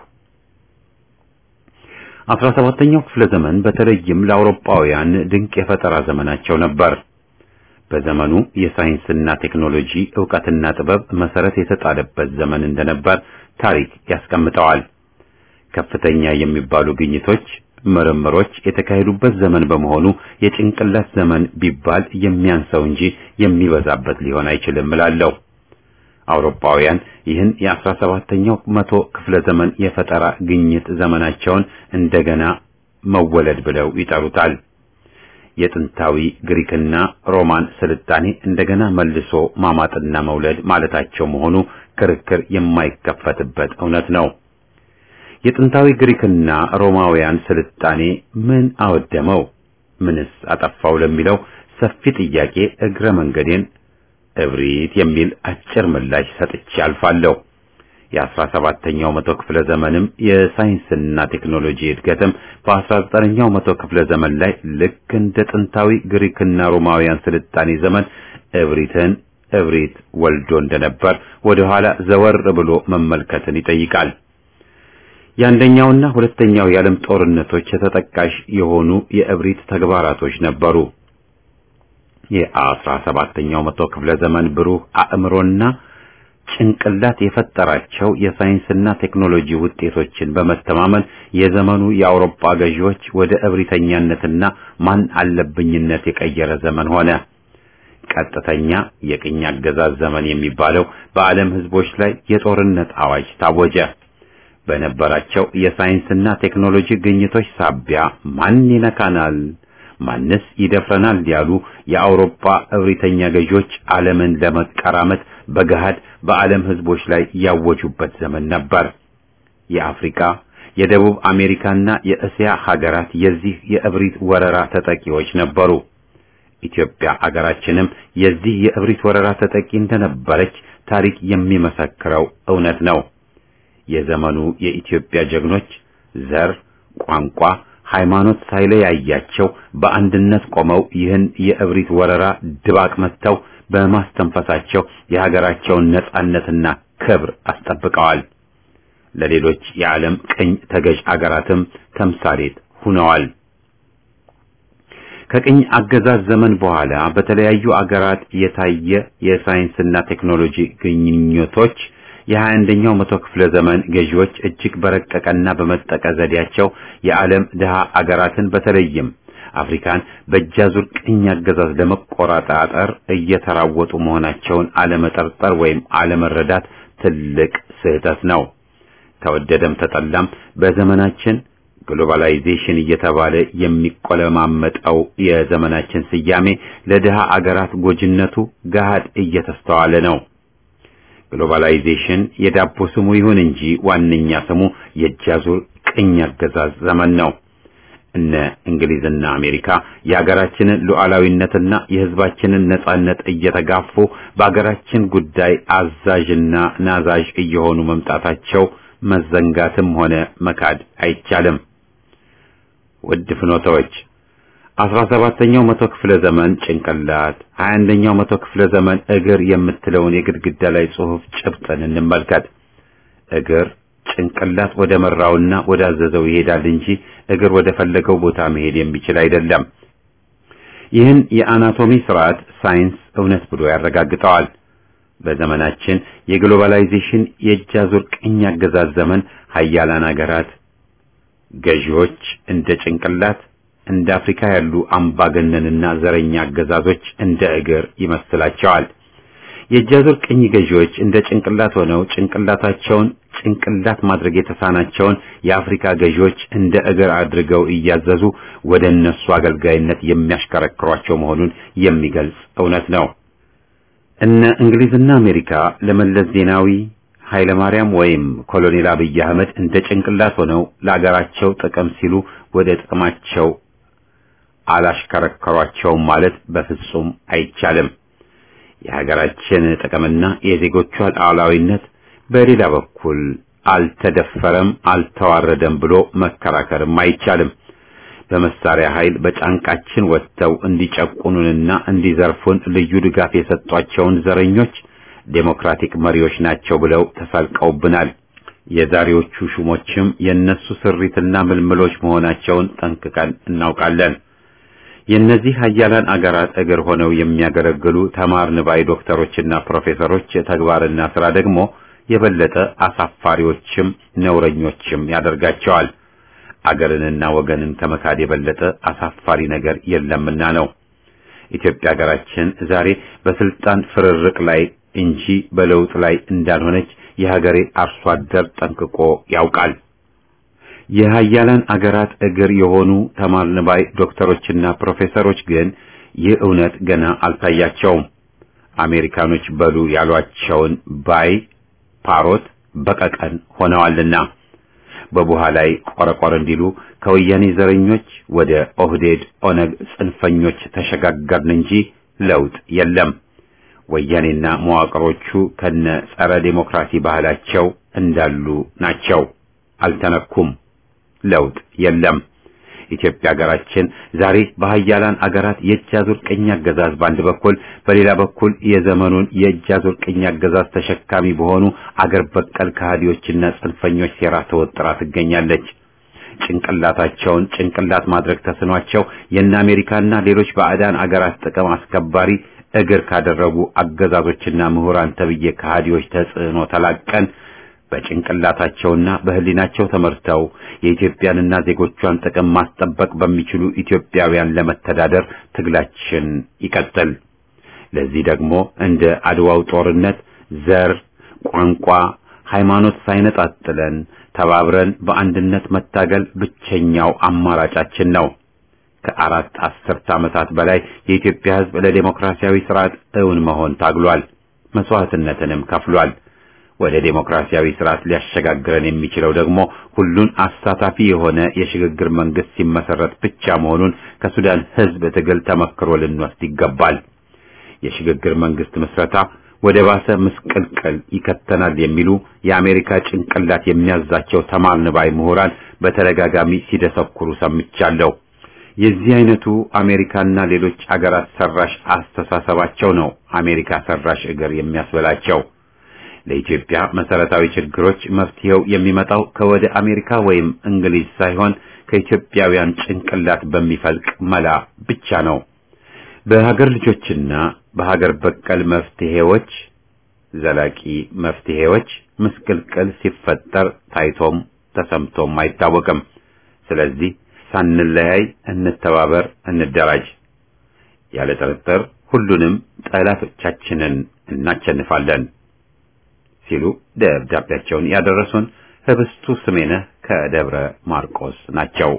አስራ ሰባተኛው ክፍለ ዘመን በተለይም ለአውሮፓውያን ድንቅ የፈጠራ ዘመናቸው ነበር። በዘመኑ የሳይንስና ቴክኖሎጂ ዕውቀትና ጥበብ መሰረት የተጣለበት ዘመን እንደነበር ታሪክ ያስቀምጠዋል። ከፍተኛ የሚባሉ ግኝቶች ምርምሮች የተካሄዱበት ዘመን በመሆኑ የጭንቅላት ዘመን ቢባል የሚያንሰው እንጂ የሚበዛበት ሊሆን አይችልም እላለሁ። አውሮፓውያን ይህን የአስራ ሰባተኛው መቶ ክፍለ ዘመን የፈጠራ ግኝት ዘመናቸውን እንደገና መወለድ ብለው ይጠሩታል። የጥንታዊ ግሪክና ሮማን ስልጣኔ እንደገና መልሶ ማማጥና መውለድ ማለታቸው መሆኑ ክርክር የማይከፈትበት እውነት ነው። የጥንታዊ ግሪክና ሮማውያን ስልጣኔ ምን አወደመው? ምንስ አጠፋው? ለሚለው ሰፊ ጥያቄ እግረ መንገዴን እብሪት የሚል አጭር ምላሽ ሰጥቼ አልፋለሁ። የአስራ ሰባተኛው መቶ ክፍለ ዘመንም የሳይንስና ቴክኖሎጂ እድገትም በአስራ ዘጠነኛው መቶ ክፍለ ዘመን ላይ ልክ እንደ ጥንታዊ ግሪክና ሮማውያን ስልጣኔ ዘመን እብሪትን እብሪት ወልዶ እንደነበር ወደ ኋላ ዘወር ብሎ መመልከትን ይጠይቃል። የአንደኛውና ሁለተኛው የዓለም ጦርነቶች ተጠቃሽ የሆኑ የእብሪት ተግባራቶች ነበሩ። የአስራ ሰባተኛው መቶ ክፍለ ዘመን ብሩህ አእምሮና ጭንቅላት የፈጠራቸው የሳይንስና ቴክኖሎጂ ውጤቶችን በመተማመን የዘመኑ የአውሮፓ ገዢዎች ወደ እብሪተኛነትና ማን አለብኝነት የቀየረ ዘመን ሆነ። ቀጥተኛ የቅኝ አገዛዝ ዘመን የሚባለው በዓለም ሕዝቦች ላይ የጦርነት አዋጅ ታወጀ። በነበራቸው የሳይንስና ቴክኖሎጂ ግኝቶች ሳቢያ ማን ይነካናል፣ ማንስ ይደፍረናል ያሉ የአውሮፓ እብሪተኛ ገዢዎች ዓለምን ለመቀራመት በገሃድ በዓለም ሕዝቦች ላይ ያወጁበት ዘመን ነበር። የአፍሪካ፣ የደቡብ አሜሪካና የእስያ ሀገራት የዚህ የእብሪት ወረራ ተጠቂዎች ነበሩ። ኢትዮጵያ አገራችንም የዚህ የእብሪት ወረራ ተጠቂ እንደነበረች ታሪክ የሚመሰክረው እውነት ነው። የዘመኑ የኢትዮጵያ ጀግኖች ዘር፣ ቋንቋ፣ ሃይማኖት ሳይለያያቸው በአንድነት ቆመው ይህን የእብሪት ወረራ ድባቅ መትተው በማስተንፈሳቸው የሀገራቸውን ነጻነትና ክብር አስጠብቀዋል። ለሌሎች የዓለም ቅኝ ተገዥ አገራትም ተምሳሌት ሆነዋል። ከቅኝ አገዛዝ ዘመን በኋላ በተለያዩ አገራት የታየ የሳይንስና ቴክኖሎጂ ግኝቶች የሀያ አንደኛው መቶ ክፍለ ዘመን ገዢዎች እጅግ በረቀቀና በመጠቀ ዘዴያቸው የዓለም ድሃ አገራትን በተለይም አፍሪካን በእጃዙር ቅኝ አገዛዝ ለመቆጣጠር እየተራወጡ መሆናቸውን አለመጠርጠር ወይም አለመረዳት ትልቅ ስህተት ነው። ተወደደም ተጠላም በዘመናችን ግሎባላይዜሽን እየተባለ የሚቆለማመጠው የዘመናችን ስያሜ ለድሃ አገራት ጎጅነቱ ገሃድ እየተስተዋለ ነው። ግሎባላይዜሽን የዳቦ ስሙ ይሁን እንጂ ዋነኛ ስሙ የእጃዙር ቅኝ አገዛዝ ዘመን ነው። እነ እንግሊዝና አሜሪካ የሀገራችንን ሉዓላዊነትና የሕዝባችንን ነጻነት እየተጋፉ በሀገራችን ጉዳይ አዛዥና ናዛዥ እየሆኑ መምጣታቸው መዘንጋትም ሆነ መካድ አይቻልም። ውድ ፍኖተዎች አስራ ሰባተኛው መቶ ክፍለ ዘመን ጭንቅላት፣ ሀያ አንደኛው መቶ ክፍለ ዘመን እግር የምትለውን የግድግዳ ላይ ጽሑፍ ጭብጥን እንመልከት። እግር ጭንቅላት ወደ መራውና ወደ አዘዘው ይሄዳል እንጂ እግር ወደ ፈለገው ቦታ መሄድ የሚችል አይደለም። ይህን የአናቶሚ ስርዓት ሳይንስ እውነት ብሎ ያረጋግጠዋል። በዘመናችን የግሎባላይዜሽን የእጃዙር ቅኝ አገዛዝ ዘመን ሀያላን አገራት ገዢዎች እንደ ጭንቅላት እንደ አፍሪካ ያሉ አምባገነንና ዘረኛ አገዛዞች እንደ እግር ይመስላቸዋል። የእጃዙር ቅኝ ገዢዎች እንደ ጭንቅላት ሆነው ጭንቅላታቸውን ጭንቅላት ማድረግ የተሳናቸውን የአፍሪካ ገዢዎች እንደ እግር አድርገው እያዘዙ ወደ እነሱ አገልጋይነት የሚያሽከረክሯቸው መሆኑን የሚገልጽ እውነት ነው። እነ እንግሊዝና አሜሪካ ለመለስ ዜናዊ ኃይለ ማርያም ወይም ኮሎኔል አብይ አህመድ እንደ ጭንቅላት ሆነው ለአገራቸው ጥቅም ሲሉ ወደ ጥቅማቸው አላሽከረከሯቸውም ማለት በፍጹም አይቻልም። የሀገራችን ጥቅምና የዜጎቿ ሉዓላዊነት በሌላ በኩል አልተደፈረም፣ አልተዋረደም ብሎ መከራከርም አይቻልም። በመሳሪያ ኃይል በጫንቃችን ወጥተው እንዲጨቁኑንና እንዲዘርፉን ልዩ ድጋፍ የሰጧቸውን ዘረኞች ዴሞክራቲክ መሪዎች ናቸው ብለው ተሳልቀውብናል። የዛሬዎቹ ሹሞችም የነሱ ስሪትና ምልምሎች መሆናቸውን ጠንቅቀን እናውቃለን። የእነዚህ ሀያላን አገራት እግር ሆነው የሚያገለግሉ ተማርን ባይ ዶክተሮችና ፕሮፌሰሮች ተግባርና ስራ ደግሞ የበለጠ አሳፋሪዎችም ነውረኞችም ያደርጋቸዋል። አገርንና ወገንን ከመካድ የበለጠ አሳፋሪ ነገር የለምና ነው። ኢትዮጵያ ሀገራችን ዛሬ በስልጣን ፍርርቅ ላይ እንጂ በለውጥ ላይ እንዳልሆነች የሀገሬ አርሶ አደር ጠንቅቆ ያውቃል። የሀያላን አገራት እግር የሆኑ ተማርን ባይ ዶክተሮችና ፕሮፌሰሮች ግን ይህ እውነት ገና አልታያቸውም። አሜሪካኖች በሉ ያሏቸውን ባይ ፓሮት በቀቀን ሆነዋልና በቡሃ ላይ ቆረቆር እንዲሉ ከወያኔ ዘረኞች ወደ ኦህዴድ ኦነግ ጽንፈኞች ተሸጋገርን እንጂ ለውጥ የለም። ወያኔና መዋቅሮቹ ከነ ጸረ ዴሞክራሲ ባህላቸው እንዳሉ ናቸው፣ አልተነኩም። ለውጥ የለም። ኢትዮጵያ ሀገራችን ዛሬ በሀያላን አገራት የእጅ አዙር ቅኝ አገዛዝ በአንድ በኩል በሌላ በኩል የዘመኑን የእጅ አዙር ቅኝ አገዛዝ ተሸካሚ በሆኑ አገር በቀል ከሃዲዎችና ጽንፈኞች ሴራ ተወጥራ ትገኛለች። ጭንቅላታቸውን ጭንቅላት ማድረግ ተስኗቸው የእነ አሜሪካና ሌሎች ባዕዳን አገራት ጥቅም አስከባሪ እግር ካደረጉ አገዛዞችና ምሁራን ተብዬ ከሃዲዎች ተጽዕኖ ተላቀን በጭንቅላታቸውና በሕሊናቸው ተመርተው የኢትዮጵያንና ዜጎቿን ጥቅም ማስጠበቅ በሚችሉ ኢትዮጵያውያን ለመተዳደር ትግላችን ይቀጥል። ለዚህ ደግሞ እንደ አድዋው ጦርነት ዘር፣ ቋንቋ፣ ሃይማኖት ሳይነጣጥለን ተባብረን በአንድነት መታገል ብቸኛው አማራጫችን ነው። ከአራት አስርት ዓመታት በላይ የኢትዮጵያ ሕዝብ ለዴሞክራሲያዊ ስርዓት እውን መሆን ታግሏል፣ መስዋዕትነትንም ከፍሏል። ወደ ዴሞክራሲያዊ ስርዓት ሊያሸጋግረን የሚችለው ደግሞ ሁሉን አሳታፊ የሆነ የሽግግር መንግስት ሲመሰረት ብቻ መሆኑን ከሱዳን ሕዝብ ትግል ተመክሮ ልንወስድ ይገባል። የሽግግር መንግስት ምስረታ ወደ ባሰ ምስቅልቅል ይከተናል የሚሉ የአሜሪካ ጭንቅላት የሚያዛቸው ተማርን ባይ ምሁራን በተደጋጋሚ ሲደሰኩሩ ሰምቻለሁ። የዚህ አይነቱ አሜሪካና ሌሎች አገራት ሰራሽ አስተሳሰባቸው ነው አሜሪካ ሰራሽ እግር የሚያስበላቸው። ለኢትዮጵያ መሰረታዊ ችግሮች መፍትሄው የሚመጣው ከወደ አሜሪካ ወይም እንግሊዝ ሳይሆን ከኢትዮጵያውያን ጭንቅላት በሚፈልቅ መላ ብቻ ነው። በሀገር ልጆችና በሀገር በቀል መፍትሄዎች ዘላቂ መፍትሄዎች ምስቅልቅል ሲፈጠር ታይቶም ተሰምቶም አይታወቅም። ስለዚህ ሳንለያይ እንተባበር፣ እንደራጅ። ያለ ጥርጥር ሁሉንም ጠላቶቻችንን እናቸንፋለን ሲሉ ደብዳቤያቸውን ያደረሱን ህብስቱ ስሜነህ ከደብረ ማርቆስ ናቸው።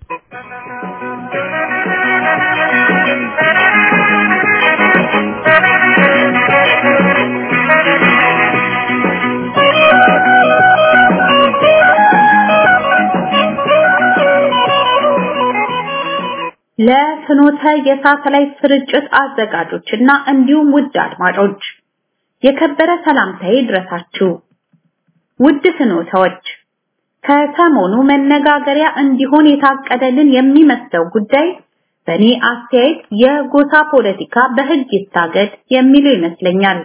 ለፍኖተ የሳተላይት ስርጭት አዘጋጆችና እንዲሁም ውድ አድማጮች የከበረ ሰላምታዬ ድረሳችሁ። ውድ ፍኖተዎች ከሰሞኑ መነጋገሪያ እንዲሆን የታቀደልን የሚመስለው ጉዳይ በእኔ አስተያየት የጎሳ ፖለቲካ በህግ ይታገድ የሚለው ይመስለኛል።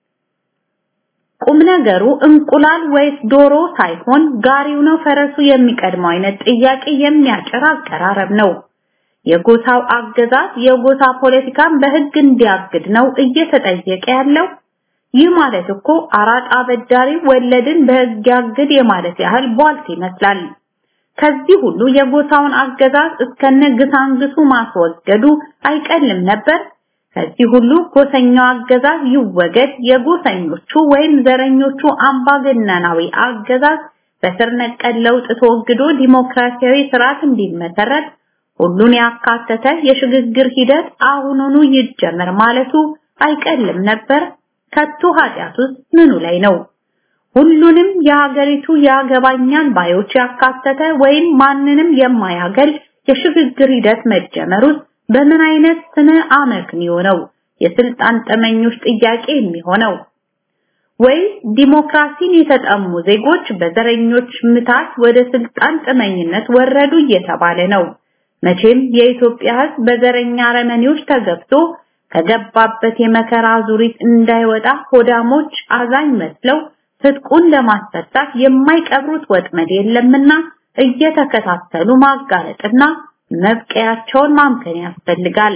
ቁም ነገሩ እንቁላል ወይስ ዶሮ ሳይሆን ጋሪው ነው ፈረሱ የሚቀድመው አይነት ጥያቄ የሚያጭር አቀራረብ ነው። የጎሳው አገዛዝ የጎሳ ፖለቲካን በህግ እንዲያግድ ነው እየተጠየቀ ያለው። ይህ ማለት እኮ አራጣ አበዳሪ ወለድን በህግ ያግድ የማለት ያህል ቧልት ይመስላል። ከዚህ ሁሉ የጎሳውን አገዛዝ እስከነ ግሳንግሱ ማስወገዱ አይቀልም ነበር። ከዚህ ሁሉ ጎሰኛው አገዛዝ ይወገድ፣ የጎሰኞቹ ወይም ዘረኞቹ አምባገነናዊ አገዛዝ በስር ነቀል ለውጥ ተወግዶ ዲሞክራሲያዊ ስርዓት እንዲመሰረት ሁሉን ያካተተ የሽግግር ሂደት አሁኑኑ ይጀመር ማለቱ አይቀልም ነበር። ከቶ ኃጢአቱስ ምኑ ላይ ነው? ሁሉንም የሀገሪቱ ያገባኛል ባዮች ያካተተ ወይም ማንንም የማያገል የሽግግር ሂደት መጀመሩስ በምን አይነት ስነ አመክንዮ ነው የስልጣን ጠመኞች ጥያቄ የሚሆነው? ወይ ዲሞክራሲን የተጠሙ ዜጎች በዘረኞች ምታት ወደ ስልጣን ጥመኝነት ወረዱ እየተባለ ነው። መቼም የኢትዮጵያ ሕዝብ በዘረኛ አረመኔዎች ተገብቶ ከገባበት የመከራ ዙሪት እንዳይወጣ ሆዳሞች አዛኝ መስለው ትጥቁን ለማስፈታት የማይቀብሩት ወጥመድ የለምና እየተከታተሉ ማጋለጥና መብቀያቸውን ማምከን ያስፈልጋል።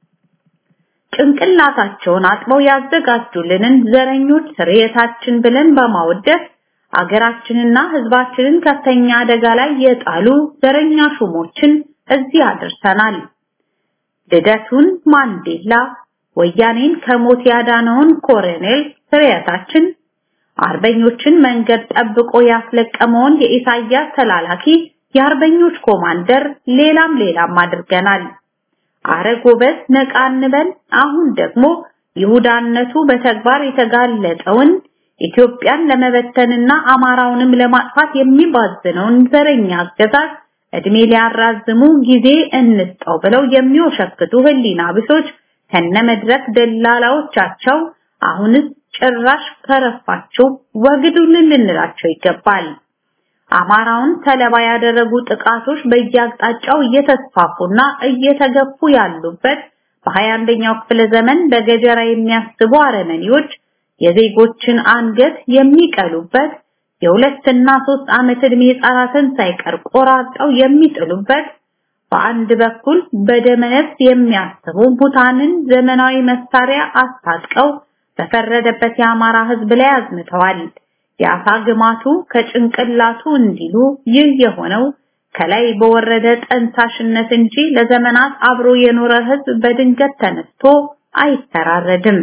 ጭንቅላታቸውን አጥበው ያዘጋጁልንን ዘረኞች ስርየታችን ብለን በማወደስ አገራችንና ሕዝባችንን ከፍተኛ አደጋ ላይ የጣሉ ዘረኛ ሹሞችን እዚህ አድርሰናል። ልደቱን ማንዴላ፣ ወያኔን ከሞት ያዳነውን ኮሎኔል ስርየታችን፣ አርበኞችን መንገድ ጠብቆ ያስለቀመውን የኢሳያስ ተላላኪ የአርበኞች ኮማንደር፣ ሌላም ሌላም አድርገናል። አረ ጎበዝ ነቃ እንበል። አሁን ደግሞ ይሁዳነቱ በተግባር የተጋለጠውን ኢትዮጵያን ለመበተንና አማራውንም ለማጥፋት የሚባዝነውን ዘረኛ አገዛዝ እድሜ ሊያራዝሙ ጊዜ እንስጠው ብለው የሚወሸክቱ ህሊና ቢሶች ከነመድረክ ደላላዎቻቸው አሁንስ ጭራሽ ከረፋቸው ወግዱልን ልንላቸው ይገባል። አማራውን ሰለባ ያደረጉ ጥቃቶች በየአቅጣጫው እየተስፋፉና እየተገፉ ያሉበት በ21ኛው ክፍለ ዘመን በገጀራ የሚያስቡ አረመኔዎች የዜጎችን አንገት የሚቀሉበት የሁለትና ሶስት ዓመት ዕድሜ ህጻናትን ሳይቀር ቆራርጠው የሚጥሉበት በአንድ በኩል በደመነፍስ የሚያስቡ ሙታንን ዘመናዊ መሳሪያ አስታጥቀው በፈረደበት የአማራ ህዝብ ላይ አዝምተዋል። የአሳ ግማቱ ከጭንቅላቱ እንዲሉ ይህ የሆነው ከላይ በወረደ ጠንሳሽነት እንጂ ለዘመናት አብሮ የኖረ ህዝብ በድንገት ተነስቶ አይተራረድም።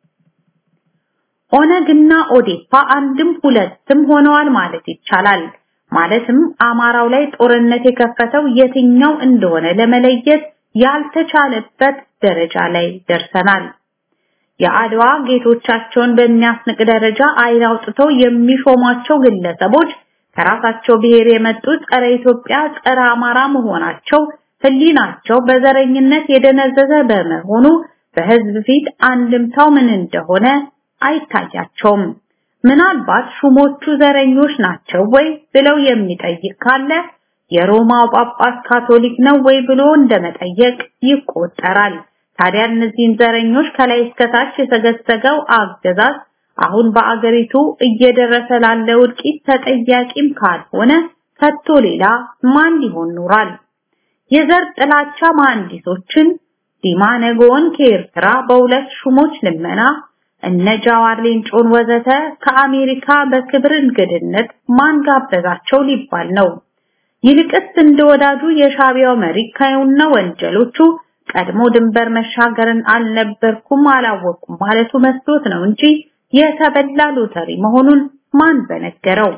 ኦነግና ኦዴፓ አንድም ሁለትም ሆነዋል ማለት ይቻላል። ማለትም አማራው ላይ ጦርነት የከፈተው የትኛው እንደሆነ ለመለየት ያልተቻለበት ደረጃ ላይ ደርሰናል። የአድዋ ጌቶቻቸውን በሚያስንቅ ደረጃ አይን አውጥተው የሚሾሟቸው ግለሰቦች ከራሳቸው ብሔር የመጡ ጸረ ኢትዮጵያ፣ ጸረ አማራ መሆናቸው ህሊናቸው በዘረኝነት የደነዘዘ በመሆኑ በህዝብ ፊት አንድምታው ምን እንደሆነ አይታያቸውም። ምናልባት ሹሞቹ ዘረኞች ናቸው ወይ ብለው የሚጠይቅ ካለ የሮማው ጳጳስ ካቶሊክ ነው ወይ ብሎ እንደመጠየቅ ይቆጠራል። ታዲያ እነዚህን ዘረኞች ከላይ እስከታች የተገሰገው አገዛዝ አሁን በአገሪቱ እየደረሰ ላለ ውድቂት ተጠያቂም ካልሆነ ከቶ ሌላ ማን ሊሆን ኖሯል? የዘር ጥላቻ መሐንዲሶችን ዲማ ነገውን ከኤርትራ በሁለት ሹሞች ልመና እነ ጃዋር ሌንጮን ወዘተ ከአሜሪካ በክብር እንግድነት ማን ጋበዛቸው ሊባል ነው። ይልቅስ እንደ ወዳጁ የሻቢያው መሪ ካዩና ወንጀሎቹ ቀድሞ ድንበር መሻገርን አልነበርኩም አላወቅኩም ማለቱ መስሎት ነው እንጂ የተበላ ሎተሪ መሆኑን ማን በነገረው?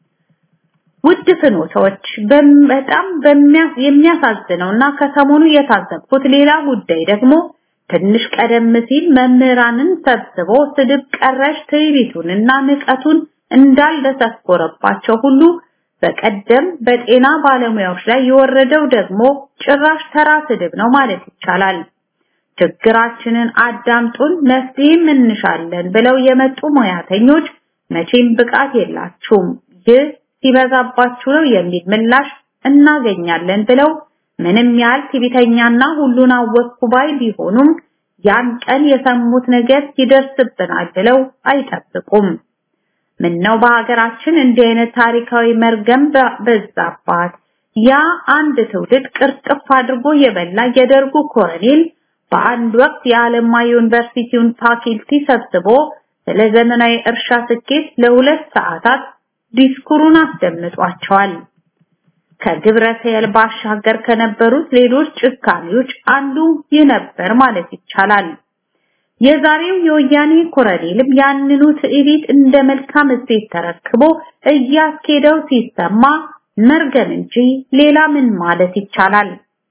ውድ ፍኖቶች በጣም የሚያሳዝነውና ከሰሞኑ የታዘብኩት ሌላ ጉዳይ ደግሞ ትንሽ ቀደም ሲል መምህራንን ሰብስቦ ስድብ ቀረሽ ትዕቢቱንና ንቀቱን እንዳልደሰኮረባቸው ሁሉ በቀደም በጤና ባለሙያዎች ላይ የወረደው ደግሞ ጭራሽ ተራ ስድብ ነው ማለት ይቻላል። ችግራችንን አዳምጡን መፍትሄም እንሻለን ብለው የመጡ ሙያተኞች መቼም ብቃት የላችሁም፣ ይህ ሲበዛባችሁ ነው የሚል ምላሽ እናገኛለን ብለው ምንም ያህል ትዕቢተኛና ሁሉን አወቅኩ ባይ ቢሆኑም ያን ቀን የሰሙት ነገር ይደርስብናል ብለው አይጠብቁም። ምነው በሀገራችን እንዲህ አይነት ታሪካዊ መርገም በዛባት። ያ አንድ ትውልድ ቅርጥፍ አድርጎ የበላ የደርጉ ኮሎኔል በአንድ ወቅት የአለማ ዩኒቨርሲቲውን ፋኪልቲ ሰብስቦ ስለ ዘመናዊ እርሻ ስኬት ለሁለት ሰዓታት ዲስኩሩን አስደምጧቸዋል። ከግብረ ሰየል ባሻገር ከነበሩት ሌሎች ጭካኔዎች አንዱ ይህ ነበር ማለት ይቻላል። የዛሬው የወያኔ ኮሎኔልም ያንኑ ትዕቢት እንደ መልካም እሴት ተረክቦ እያስኬደው ሲሰማ መርገም እንጂ ሌላ ምን ማለት ይቻላል?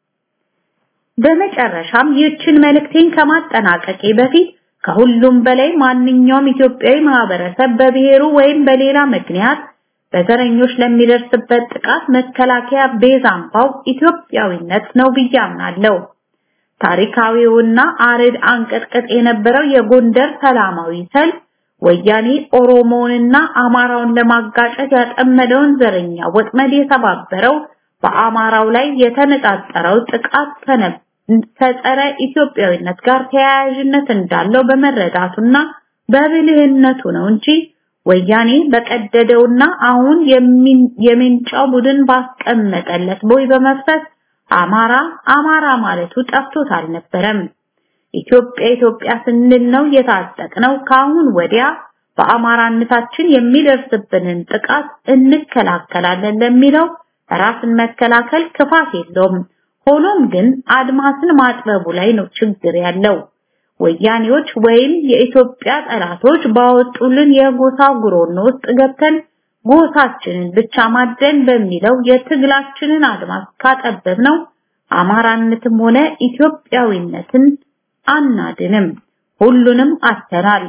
በመጨረሻም ይህችን መልእክቴን ከማጠናቀቄ በፊት ከሁሉም በላይ ማንኛውም ኢትዮጵያዊ ማህበረሰብ በብሔሩ ወይም በሌላ ምክንያት በዘረኞች ለሚደርስበት ጥቃት መከላከያ ቤዛ አምባው ኢትዮጵያዊነት ነው ብዬ አምናለሁ። ታሪካዊውና አርድ አንቀጥቅጥ የነበረው የጎንደር ሰላማዊ ሰልፍ ወያኔ ኦሮሞውንና አማራውን ለማጋጨት ያጠመደውን ዘረኛ ወጥመድ የተባበረው በአማራው ላይ የተነጣጠረው ጥቃት ከጸረ ኢትዮጵያዊነት ጋር ተያያዥነት እንዳለው በመረዳቱና በብልህነቱ ነው እንጂ ወያኔ በቀደደውና አሁን የሚንጫው ቡድን ባስቀመጠለት ቦይ በመፍሰስ አማራ አማራ ማለቱ ጠፍቶት አልነበረም። ኢትዮጵያ ኢትዮጵያ ስንል ነው የታጠቅነው። ከአሁን ወዲያ በአማራነታችን የሚደርስብንን ጥቃት እንከላከላለን ለሚለው ራስን መከላከል ክፋት የለውም። ሆኖም ግን አድማስን ማጥበቡ ላይ ነው ችግር ያለው። ወያኔዎች ወይም የኢትዮጵያ ጠላቶች ባወጡልን የጎሳ ጉሮኖ ውስጥ ገብተን ጎሳችንን ብቻ ማደን በሚለው የትግላችንን አድማስ ካጠበብ ነው አማራነትም ሆነ ኢትዮጵያዊነትን አናድንም። ሁሉንም አተናል።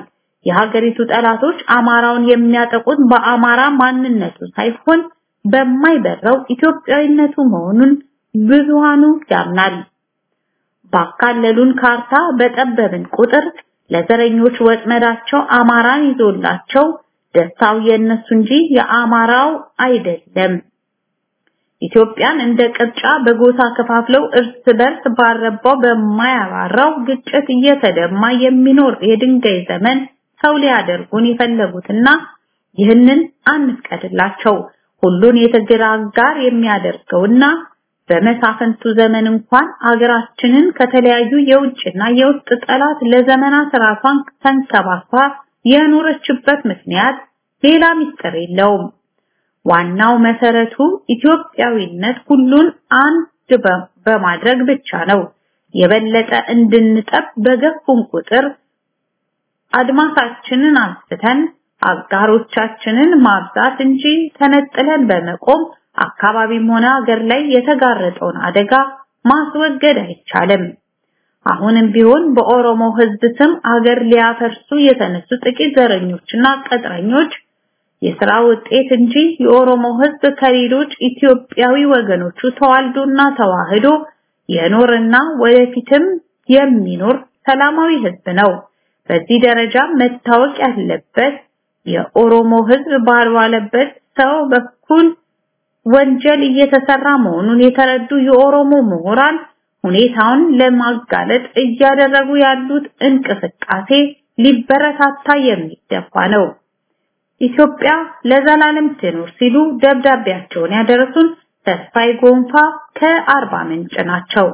የሀገሪቱ ጠላቶች አማራውን የሚያጠቁት በአማራ ማንነቱ ሳይሆን በማይበራው ኢትዮጵያዊነቱ መሆኑን ብዙሃኑ ያምናል። ባካለሉን ካርታ በጠበብን ቁጥር ለዘረኞች ወጥመዳቸው አማራን ይዞላቸው ደስታው የነሱ እንጂ የአማራው አይደለም። ኢትዮጵያን እንደ ቅርጫ በጎሳ ከፋፍለው እርስ በርስ ባረባው በማያባራው ግጭት እየተደማ የሚኖር የድንጋይ ዘመን ሰው ሊያደርጉን የፈለጉትና ይህንን አንፍቀድላቸው። ሁሉን የትግል አጋር የሚያደርገውና በመሳፍንቱ ዘመን እንኳን አገራችንን ከተለያዩ የውጭና የውስጥ ጠላት ለዘመናት ራሷን ተንከባክባ የኖረችበት ምክንያት ሌላ ምስጢር የለውም። ዋናው መሰረቱ ኢትዮጵያዊነት ሁሉን አንድ በማድረግ ብቻ ነው። የበለጠ እንድንጠብ በገፉን ቁጥር አድማሳችንን አንስተን አጋሮቻችንን ማብዛት እንጂ ተነጥለን በመቆም አካባቢም ሆነ ሀገር ላይ የተጋረጠውን አደጋ ማስወገድ አይቻልም። አሁንም ቢሆን በኦሮሞ ሕዝብ ስም አገር ሊያፈርሱ የተነሱ ጥቂት ዘረኞችና ቀጥረኞች የሥራ ውጤት እንጂ የኦሮሞ ሕዝብ ከሌሎች ኢትዮጵያዊ ወገኖቹ ተዋልዶና ተዋህዶ የኖርና ወደፊትም የሚኖር ሰላማዊ ሕዝብ ነው። በዚህ ደረጃ መታወቅ ያለበት የኦሮሞ ሕዝብ ባልዋለበት ሰው በኩል ወንጀል እየተሰራ መሆኑን የተረዱ የኦሮሞ ምሁራን ሁኔታውን ለማጋለጥ እያደረጉ ያሉት እንቅስቃሴ ሊበረታታ የሚገባ ነው። ኢትዮጵያ ለዘላለም ትኖር ሲሉ ደብዳቤያቸውን ያደረሱን ተስፋይ ጎንፋ ከአርባ ምንጭ ናቸው።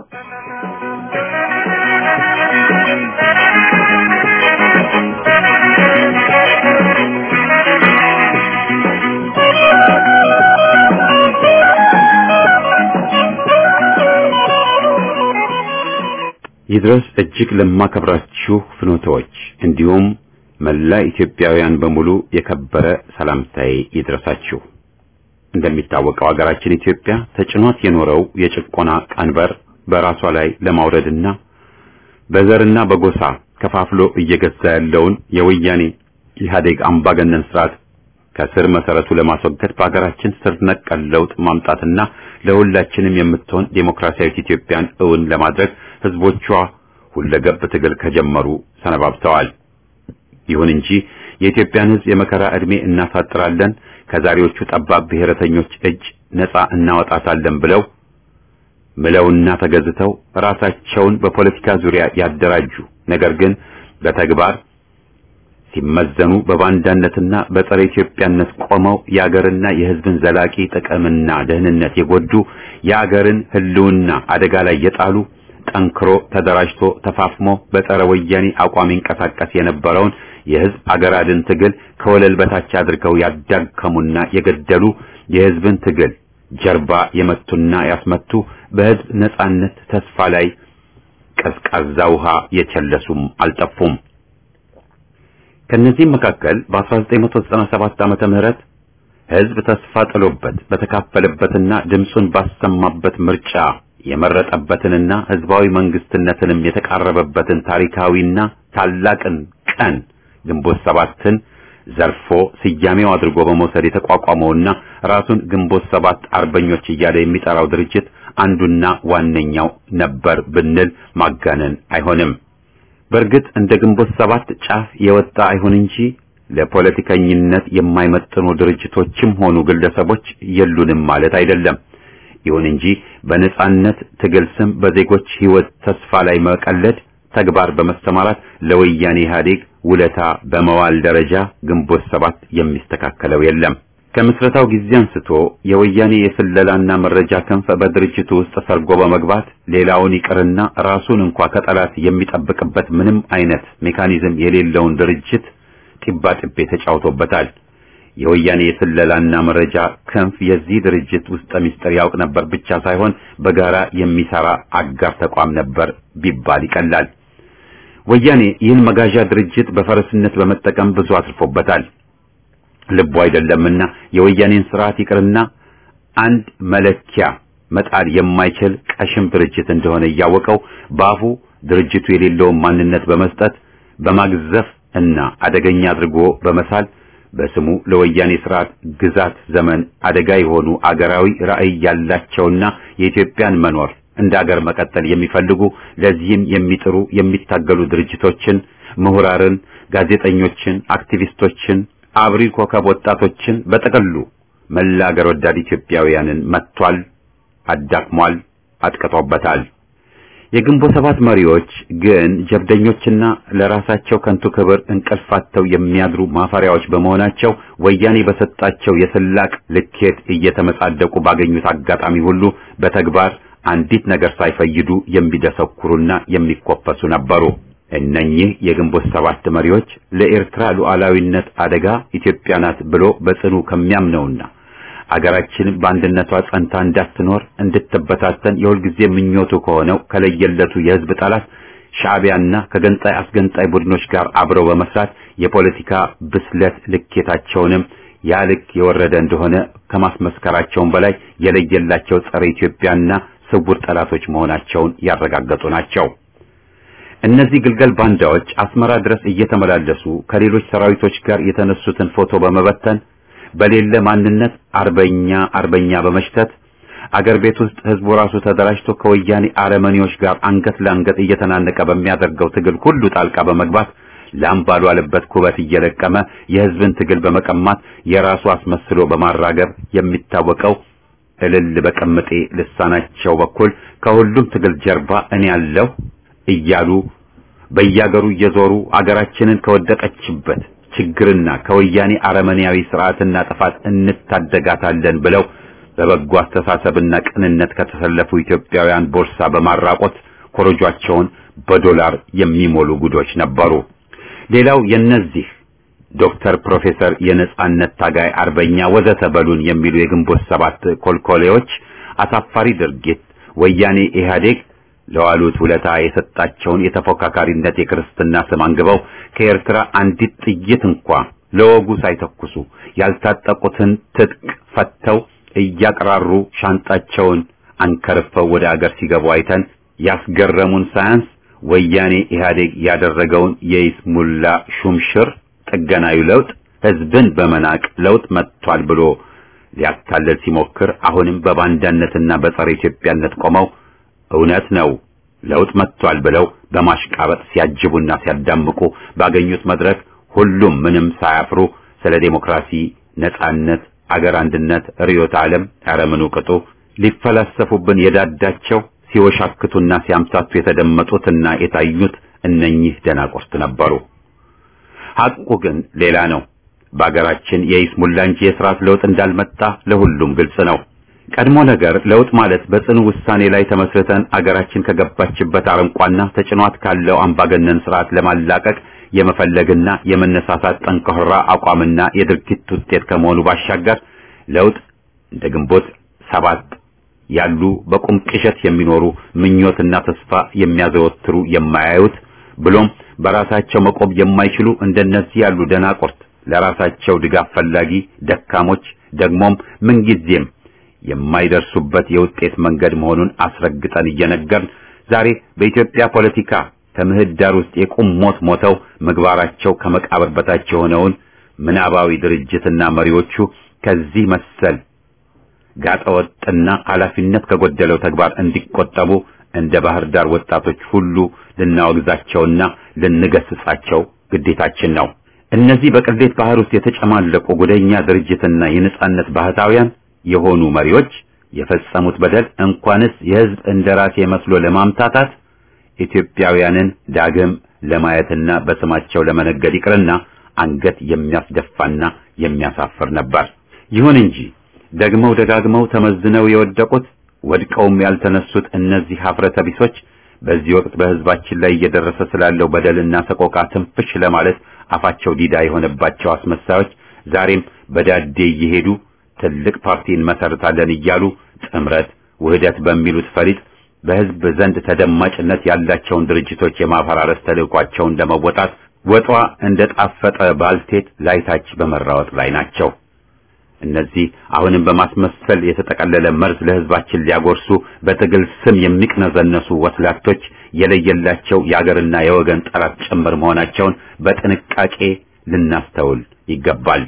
ይድረስ እጅግ ለማከብራችሁ ፍኖተዎች እንዲሁም መላ ኢትዮጵያውያን በሙሉ የከበረ ሰላምታዬ ይድረሳችሁ። እንደሚታወቀው ሀገራችን ኢትዮጵያ ተጭኗት የኖረው የጭቆና ቀንበር በራሷ ላይ ለማውረድና በዘርና በጎሳ ከፋፍሎ እየገዛ ያለውን የወያኔ ኢህአዴግ አምባገነን ስርዓት ከስር መሰረቱ ለማስወገድ በሀገራችን ስር ነቀል ለውጥ ማምጣትና ለሁላችንም የምትሆን ዴሞክራሲያዊት ኢትዮጵያን እውን ለማድረግ ህዝቦቿ ሁለገብ ትግል ከጀመሩ ሰነባብተዋል። ይሁን እንጂ የኢትዮጵያን ህዝብ የመከራ ዕድሜ እናሳጥራለን፣ ከዛሬዎቹ ጠባብ ብሔረተኞች እጅ ነፃ እናወጣታለን ብለው ምለውና ተገዝተው ራሳቸውን በፖለቲካ ዙሪያ ያደራጁ ነገር ግን በተግባር ሲመዘኑ በባንዳነትና በጸረ ኢትዮጵያነት ቆመው የአገርና የህዝብን ዘላቂ ጥቅምና ደህንነት የጎዱ የአገርን ህልውና አደጋ ላይ የጣሉ ጠንክሮ ተደራጅቶ ተፋፍሞ በጸረ ወያኔ አቋም ይንቀሳቀስ የነበረውን የህዝብ አገር አድን ትግል ከወለል በታች አድርገው ያዳከሙና የገደሉ የህዝብን ትግል ጀርባ የመቱና ያስመቱ በህዝብ ነጻነት ተስፋ ላይ ቀዝቃዛ ውሃ የቸለሱም አልጠፉም። ከነዚህም መካከል በ1997 ዓመተ ምህረት ህዝብ ተስፋ ጥሎበት በተካፈለበትና ድምፁን ባሰማበት ምርጫ የመረጠበትንና ህዝባዊ መንግስትነትንም የተቃረበበትን ታሪካዊና ታላቅን ቀን ግንቦት ሰባትን ዘርፎ ስያሜው አድርጎ በመውሰድ የተቋቋመውና ራሱን ግንቦት ሰባት አርበኞች እያለ የሚጠራው ድርጅት አንዱና ዋነኛው ነበር ብንል ማጋነን አይሆንም። በእርግጥ እንደ ግንቦት ሰባት ጫፍ የወጣ አይሁን እንጂ ለፖለቲከኝነት የማይመጥኑ ድርጅቶችም ሆኑ ግለሰቦች የሉንም ማለት አይደለም። ይሁን እንጂ በነጻነት ትግል ስም በዜጎች ህይወት ተስፋ ላይ መቀለድ ተግባር በመሰማራት ለወያኔ ኢህአዴግ ውለታ በመዋል ደረጃ ግንቦት ሰባት የሚስተካከለው የለም። ከምስረታው ጊዜ አንስቶ የወያኔ የስለላና መረጃ ክንፍ በድርጅቱ ውስጥ ሰርጎ በመግባት ሌላውን ይቅርና ራሱን እንኳ ከጠላት የሚጠብቅበት ምንም አይነት ሜካኒዝም የሌለውን ድርጅት ጢባ ጢቤ ተጫውቶበታል። የወያኔ የስለላና መረጃ ክንፍ የዚህ ድርጅት ውስጠ ምስጢር ያውቅ ነበር ብቻ ሳይሆን በጋራ የሚሰራ አጋር ተቋም ነበር ቢባል ይቀላል። ወያኔ ይህን መጋዣ ድርጅት በፈረስነት በመጠቀም ብዙ አትርፎበታል። ልቡ አይደለምና የወያኔን ስርዓት ይቅርና አንድ መለኪያ መጣል የማይችል ቀሽም ድርጅት እንደሆነ እያወቀው በአፉ ድርጅቱ የሌለውን ማንነት በመስጠት በማግዘፍ እና አደገኛ አድርጎ በመሳል በስሙ ለወያኔ ስርዓት ግዛት ዘመን አደጋ የሆኑ አገራዊ ራዕይ ያላቸውና የኢትዮጵያን መኖር እንደ አገር መቀጠል የሚፈልጉ ለዚህም የሚጥሩ የሚታገሉ ድርጅቶችን፣ ምሁራርን፣ ጋዜጠኞችን፣ አክቲቪስቶችን፣ አብሪ ኮከብ ወጣቶችን በጠቅሉ መላ አገር ወዳድ ኢትዮጵያውያንን መጥቷል፣ አዳክሟል፣ አጥቅቶበታል። የግንቦት ሰባት መሪዎች ግን ጀብደኞችና ለራሳቸው ከንቱ ክብር እንቅልፋተው የሚያድሩ ማፈሪያዎች በመሆናቸው ወያኔ በሰጣቸው የስላቅ ልኬት እየተመጻደቁ ባገኙት አጋጣሚ ሁሉ በተግባር አንዲት ነገር ሳይፈይዱ የሚደሰኩሩና የሚኮፈሱ ነበሩ። እነኚህ የግንቦት ሰባት መሪዎች ለኤርትራ ሉዓላዊነት አደጋ ኢትዮጵያ ናት ብሎ በጽኑ ከሚያምነውና አገራችን በአንድነቷ ጸንታ እንዳትኖር እንድትበታተን የሁልጊዜ ምኞቱ ከሆነው ከለየለቱ የሕዝብ ጠላት ሻዕቢያና ከገንጣይ አስገንጣይ ቡድኖች ጋር አብረው በመስራት የፖለቲካ ብስለት ልኬታቸውንም ያ ልክ የወረደ እንደሆነ ከማስመስከራቸውም በላይ የለየላቸው ጸረ ኢትዮጵያና ስውር ጠላቶች መሆናቸውን ያረጋገጡ ናቸው። እነዚህ ግልገል ባንዳዎች አስመራ ድረስ እየተመላለሱ ከሌሎች ሰራዊቶች ጋር የተነሱትን ፎቶ በመበተን በሌለ ማንነት አርበኛ አርበኛ በመሽተት አገር ቤት ውስጥ ህዝቡ ራሱ ተደራጅቶ ከወያኔ አረመኔዎች ጋር አንገት ለአንገት እየተናነቀ በሚያደርገው ትግል ሁሉ ጣልቃ በመግባት ላም ባልዋለበት ኩበት እየለቀመ የህዝብን ትግል በመቀማት የራሱ አስመስሎ በማራገብ የሚታወቀው እልል በቀምጤ ልሳናቸው በኩል ከሁሉም ትግል ጀርባ እኔ ያለሁ እያሉ በያገሩ እየዞሩ አገራችንን ከወደቀችበት ችግርና ከወያኔ አረመኔያዊ ስርዓትና ጥፋት እንታደጋታለን ብለው በበጎ አስተሳሰብና ቅንነት ከተሰለፉ ኢትዮጵያውያን ቦርሳ በማራቆት ኮረጇቸውን በዶላር የሚሞሉ ጉዶች ነበሩ። ሌላው የነዚህ ዶክተር፣ ፕሮፌሰር፣ የነጻነት ታጋይ፣ አርበኛ ወዘተ በሉን የሚሉ የግንቦት ሰባት ኮልኮሌዎች አሳፋሪ ድርጊት ወያኔ ኢህአዴግ ለዋሉት ውለታ የሰጣቸውን የተፎካካሪነት የክርስትና ስም አንግበው ከኤርትራ አንዲት ጥይት እንኳ ለወጉ ሳይተኩሱ ያልታጠቁትን ትጥቅ ፈተው እያቀራሩ ሻንጣቸውን አንከርፈው ወደ አገር ሲገቡ አይተን ያስገረሙን ሳያንስ ወያኔ ኢህአዴግ ያደረገውን የይስሙላ ሹምሽር ጥገናዊ ለውጥ ህዝብን በመናቅ ለውጥ መጥቷል ብሎ ሊያታለል ሲሞክር አሁንም በባንዳነትና በጸረ ኢትዮጵያነት ቆመው እውነት ነው ለውጥ መጥቷል ብለው በማሽቃበጥ ሲያጅቡና ሲያዳምቁ ባገኙት መድረክ ሁሉም ምንም ሳያፍሩ ስለ ዴሞክራሲ፣ ነጻነት፣ አገር አንድነት፣ ርዕዮተ ዓለም ያረምኑ ቅጡ ሊፈላሰፉብን የዳዳቸው ሲወሻክቱና ሲያምታቱ የተደመጡትና የታዩት እነኚህ ደናቁርት ነበሩ። ሐቁ ግን ሌላ ነው። በአገራችን የይስሙላ እንጂ የሥርዓት ለውጥ እንዳልመጣ ለሁሉም ግልጽ ነው። ቀድሞ ነገር ለውጥ ማለት በጽኑ ውሳኔ ላይ ተመስርተን አገራችን ከገባችበት አረንቋና ተጭኗት ካለው አምባገነን ስርዓት ለማላቀቅ የመፈለግና የመነሳሳት ጠንካራ አቋምና የድርጊት ውጤት ከመሆኑ ባሻገር ለውጥ እንደ ግንቦት ሰባት ያሉ በቁም ቅዠት የሚኖሩ ምኞትና ተስፋ የሚያዘወትሩ የማያዩት ብሎም በራሳቸው መቆም የማይችሉ እንደነዚህ ያሉ ደናቁርት ለራሳቸው ድጋፍ ፈላጊ ደካሞች ደግሞም ምንጊዜም የማይደርሱበት የውጤት መንገድ መሆኑን አስረግጠን እየነገርን ዛሬ በኢትዮጵያ ፖለቲካ ከምህዳር ውስጥ የቁም ሞት ሞተው ምግባራቸው ከመቃብር በታች የሆነውን ምናባዊ ድርጅትና መሪዎቹ ከዚህ መሰል ጋጠወጥና ኃላፊነት ከጎደለው ተግባር እንዲቆጠቡ እንደ ባህር ዳር ወጣቶች ሁሉ ልናወግዛቸውና ልንገስጻቸው ግዴታችን ነው። እነዚህ በቅሌት ባህር ውስጥ የተጨማለቁ ጉደኛ ድርጅትና የነጻነት ባህታውያን የሆኑ መሪዎች የፈጸሙት በደል እንኳንስ የሕዝብ እንደራሴ መስሎ ለማምታታት ኢትዮጵያውያንን ዳግም ለማየትና በስማቸው ለመነገድ ይቅርና አንገት የሚያስደፋና የሚያሳፍር ነበር። ይሁን እንጂ ደግመው ደጋግመው ተመዝነው የወደቁት ወድቀውም ያልተነሱት እነዚህ ሀፍረተ ቢሶች በዚህ ወቅት በሕዝባችን ላይ እየደረሰ ስላለው በደልና ሰቆቃ ትንፍሽ ለማለት አፋቸው ዲዳ የሆነባቸው አስመሳዮች ዛሬም በዳዴ እየሄዱ ትልቅ ፓርቲ እንመሰርታለን እያሉ ጥምረት፣ ውህደት በሚሉት ፈሊጥ በሕዝብ ዘንድ ተደማጭነት ያላቸውን ድርጅቶች የማፈራረስ ተልዕኳቸውን ለመወጣት ወጧ እንደ ጣፈጠ ባልቴት ላይታች በመራወጥ ላይ ናቸው። እነዚህ አሁንም በማስመሰል የተጠቀለለ መርዝ ለህዝባችን ሊያጎርሱ በትግል ስም የሚቅነዘነሱ ወስላቶች የለየላቸው የአገርና የወገን ጠላት ጭምር መሆናቸውን በጥንቃቄ ልናስተውል ይገባል።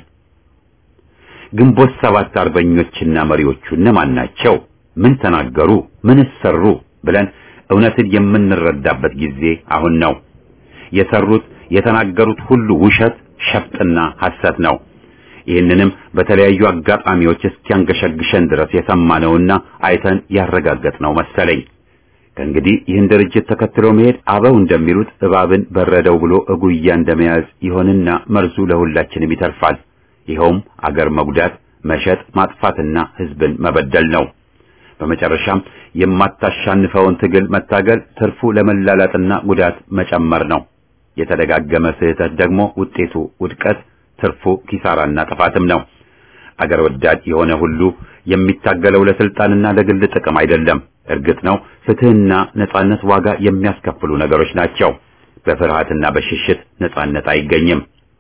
ግንቦት ሰባት አርበኞችና መሪዎቹ እነማን ናቸው? ምን ተናገሩ? ምን ሰሩ? ብለን እውነትን የምንረዳበት ጊዜ አሁን ነው። የሰሩት የተናገሩት ሁሉ ውሸት፣ ሸፍጥና ሐሰት ነው። ይህንንም በተለያዩ አጋጣሚዎች እስኪያንገሸግሸን ድረስ የሰማነውና አይተን ያረጋገጥነው መሰለኝ። ከእንግዲህ ይህን ድርጅት ተከትሎ መሄድ አበው እንደሚሉት እባብን በረደው ብሎ እጉያ እንደመያዝ ይሆንና መርዙ ለሁላችንም ይተርፋል። ይኸውም አገር መጉዳት፣ መሸጥ፣ ማጥፋትና ህዝብን መበደል ነው። በመጨረሻም የማታሻንፈውን ትግል መታገል ትርፉ ለመላላጥና ጉዳት መጨመር ነው። የተደጋገመ ስህተት ደግሞ ውጤቱ ውድቀት፣ ትርፉ ኪሳራና ጥፋትም ነው። አገር ወዳድ የሆነ ሁሉ የሚታገለው ለስልጣንና ለግል ጥቅም አይደለም። እርግጥ ነው ፍትህና ነጻነት ዋጋ የሚያስከፍሉ ነገሮች ናቸው። በፍርሃትና በሽሽት ነጻነት አይገኝም።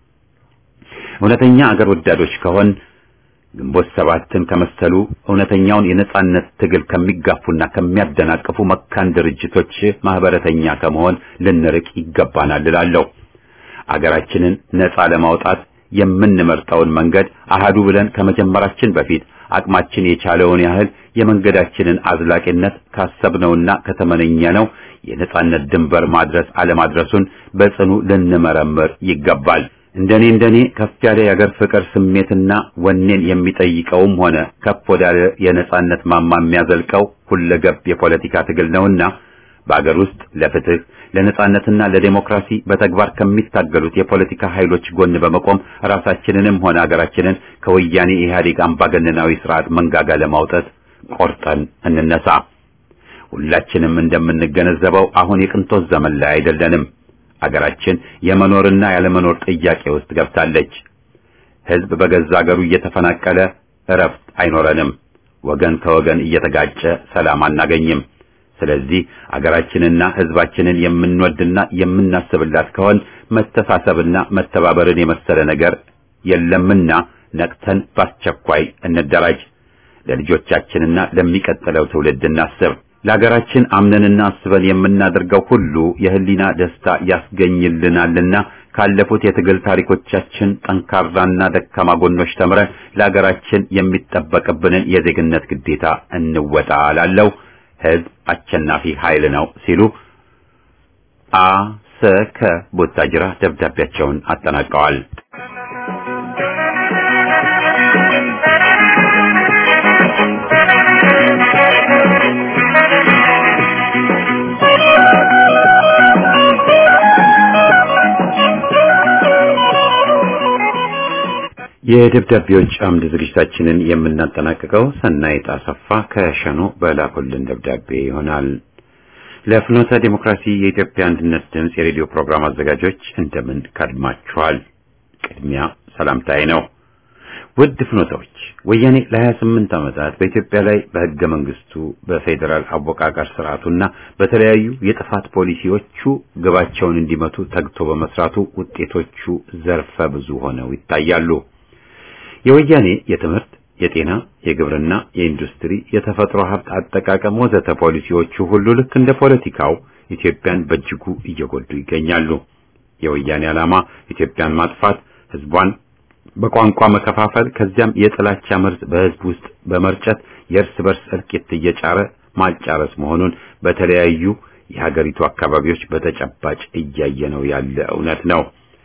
እውነተኛ አገር ወዳዶች ከሆን ግንቦት ሰባትን ከመሰሉ እውነተኛውን የነጻነት ትግል ከሚጋፉና ከሚያደናቅፉ መካን ድርጅቶች ማህበረተኛ ከመሆን ልንርቅ ይገባናል እላለሁ። አገራችንን ነጻ ለማውጣት የምንመርጠውን መንገድ አሃዱ ብለን ከመጀመራችን በፊት አቅማችን የቻለውን ያህል የመንገዳችንን አዝላቂነት ካሰብነውና ከተመነኘነው የነጻነት ድንበር ማድረስ አለማድረሱን በጽኑ ልንመረምር ይገባል። እንደኔ እንደኔ ከፍ ያለ የአገር ፍቅር ስሜትና ወኔን የሚጠይቀውም ሆነ ከፍ ወዳለ የነጻነት ማማ የሚያዘልቀው ሁለገብ የፖለቲካ ትግል ነውና በአገር ውስጥ ለፍትህ ለነጻነትና ለዴሞክራሲ በተግባር ከሚታገሉት የፖለቲካ ኃይሎች ጎን በመቆም ራሳችንንም ሆነ አገራችንን ከወያኔ ኢህአዴግ አምባገነናዊ ስርዓት መንጋጋ ለማውጣት ቆርጠን እንነሳ። ሁላችንም እንደምንገነዘበው አሁን የቅንጦት ዘመን ላይ አይደለንም። አገራችን የመኖርና ያለመኖር ጥያቄ ውስጥ ገብታለች። ህዝብ በገዛ አገሩ እየተፈናቀለ እረፍት አይኖረንም። ወገን ከወገን እየተጋጨ ሰላም አናገኝም። ስለዚህ አገራችንና ህዝባችንን የምንወድና የምናስብላት ከሆን መተሳሰብና መተባበርን የመሰለ ነገር የለምና ነቅተን በአስቸኳይ እንደራጅ። ለልጆቻችንና ለሚቀጥለው ትውልድ እናስብ። ለሀገራችን አምነንና አስበን የምናደርገው ሁሉ የህሊና ደስታ ያስገኝልናልና ካለፉት የትግል ታሪኮቻችን ጠንካራና ደካማ ጎኖች ተምረን ለሀገራችን የሚጠበቅብንን የዜግነት ግዴታ እንወጣ ላለው ህዝብ አሸናፊ ኃይል ነው ሲሉ አ ሰ ከ ቦታጅራ ደብዳቤያቸውን አጠናቀዋል። የደብዳቤዎች አምድ ዝግጅታችንን የምናጠናቅቀው ሰናይት አሰፋ ከሸኖ በላኩልን ደብዳቤ ይሆናል። ለፍኖተ ዲሞክራሲ የኢትዮጵያ አንድነት ድምፅ የሬዲዮ ፕሮግራም አዘጋጆች እንደምን ከድማችኋል? ቅድሚያ ሰላምታዬ ነው። ውድ ፍኖተዎች፣ ወያኔ ለ28 ዓመታት በኢትዮጵያ ላይ በህገ መንግስቱ በፌዴራል አወቃቀር ስርዓቱና በተለያዩ የጥፋት ፖሊሲዎቹ ግባቸውን እንዲመቱ ተግቶ በመስራቱ ውጤቶቹ ዘርፈ ብዙ ሆነው ይታያሉ። የወያኔ የትምህርት፣ የጤና፣ የግብርና፣ የኢንዱስትሪ፣ የተፈጥሮ ሀብት አጠቃቀም ወዘተ ፖሊሲዎቹ ሁሉ ልክ እንደ ፖለቲካው ኢትዮጵያን በእጅጉ እየጎዱ ይገኛሉ። የወያኔ ዓላማ ኢትዮጵያን ማጥፋት፣ ህዝቧን በቋንቋ መከፋፈል፣ ከዚያም የጥላቻ መርዝ በህዝብ ውስጥ በመርጨት የእርስ በርስ እልቂት እየጫረ ማጫረስ መሆኑን በተለያዩ የሀገሪቱ አካባቢዎች በተጨባጭ እያየነው ያለ እውነት ነው።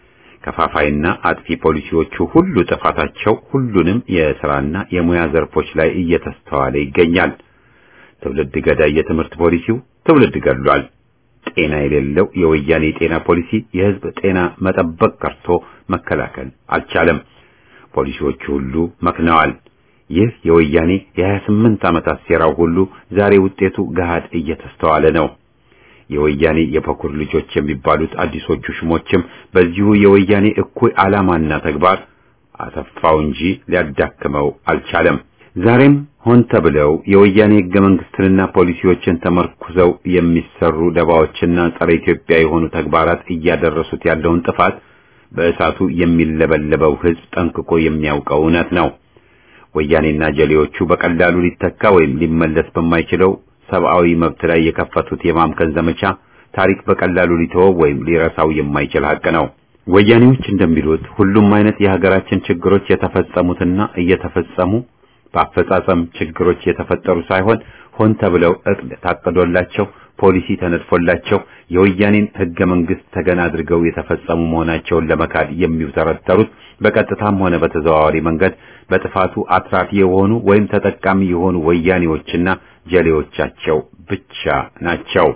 ከፋፋይና አጥፊ ፖሊሲዎቹ ሁሉ ጥፋታቸው ሁሉንም የሥራና የሙያ ዘርፎች ላይ እየተስተዋለ ይገኛል። ትውልድ ገዳይ የትምህርት ፖሊሲው ትውልድ ገድሏል። ጤና የሌለው የወያኔ ጤና ፖሊሲ የህዝብ ጤና መጠበቅ ቀርቶ መከላከል አልቻለም። ፖሊሲዎቹ ሁሉ መክነዋል። ይህ የወያኔ የ28 ዓመታት ሴራው ሁሉ ዛሬ ውጤቱ ገሃድ እየተስተዋለ ነው። የወያኔ የበኩር ልጆች የሚባሉት አዲሶቹ ሹሞችም በዚሁ የወያኔ እኩይ ዓላማና ተግባር አሰፋው እንጂ ሊያዳክመው አልቻለም። ዛሬም ሆን ተብለው የወያኔ ህገ መንግስትንና ፖሊሲዎችን ተመርኩዘው የሚሰሩ ደባዎችና ጸረ ኢትዮጵያ የሆኑ ተግባራት እያደረሱት ያለውን ጥፋት በእሳቱ የሚለበለበው ህዝብ ጠንቅቆ የሚያውቀው እውነት ነው። ወያኔና ጀሌዎቹ በቀላሉ ሊተካ ወይም ሊመለስ በማይችለው ሰብአዊ መብት ላይ የከፈቱት የማምከን ዘመቻ ታሪክ በቀላሉ ሊተወው ወይም ሊረሳው የማይችል ሀቅ ነው። ወያኔዎች እንደሚሉት ሁሉም አይነት የሀገራችን ችግሮች የተፈጸሙትና እየተፈጸሙ በአፈጻጸም ችግሮች የተፈጠሩ ሳይሆን ሆን ተብለው እቅድ ታቅዶላቸው ፖሊሲ ተነድፎላቸው የወያኔን ህገ መንግስት ተገን አድርገው የተፈጸሙ መሆናቸውን ለመካድ የሚውተረተሩት በቀጥታም ሆነ በተዘዋዋሪ መንገድ በጥፋቱ አትራፊ የሆኑ ወይም ተጠቃሚ የሆኑ ወያኔዎችና ጀሌዎቻቸው ብቻ ናቸው።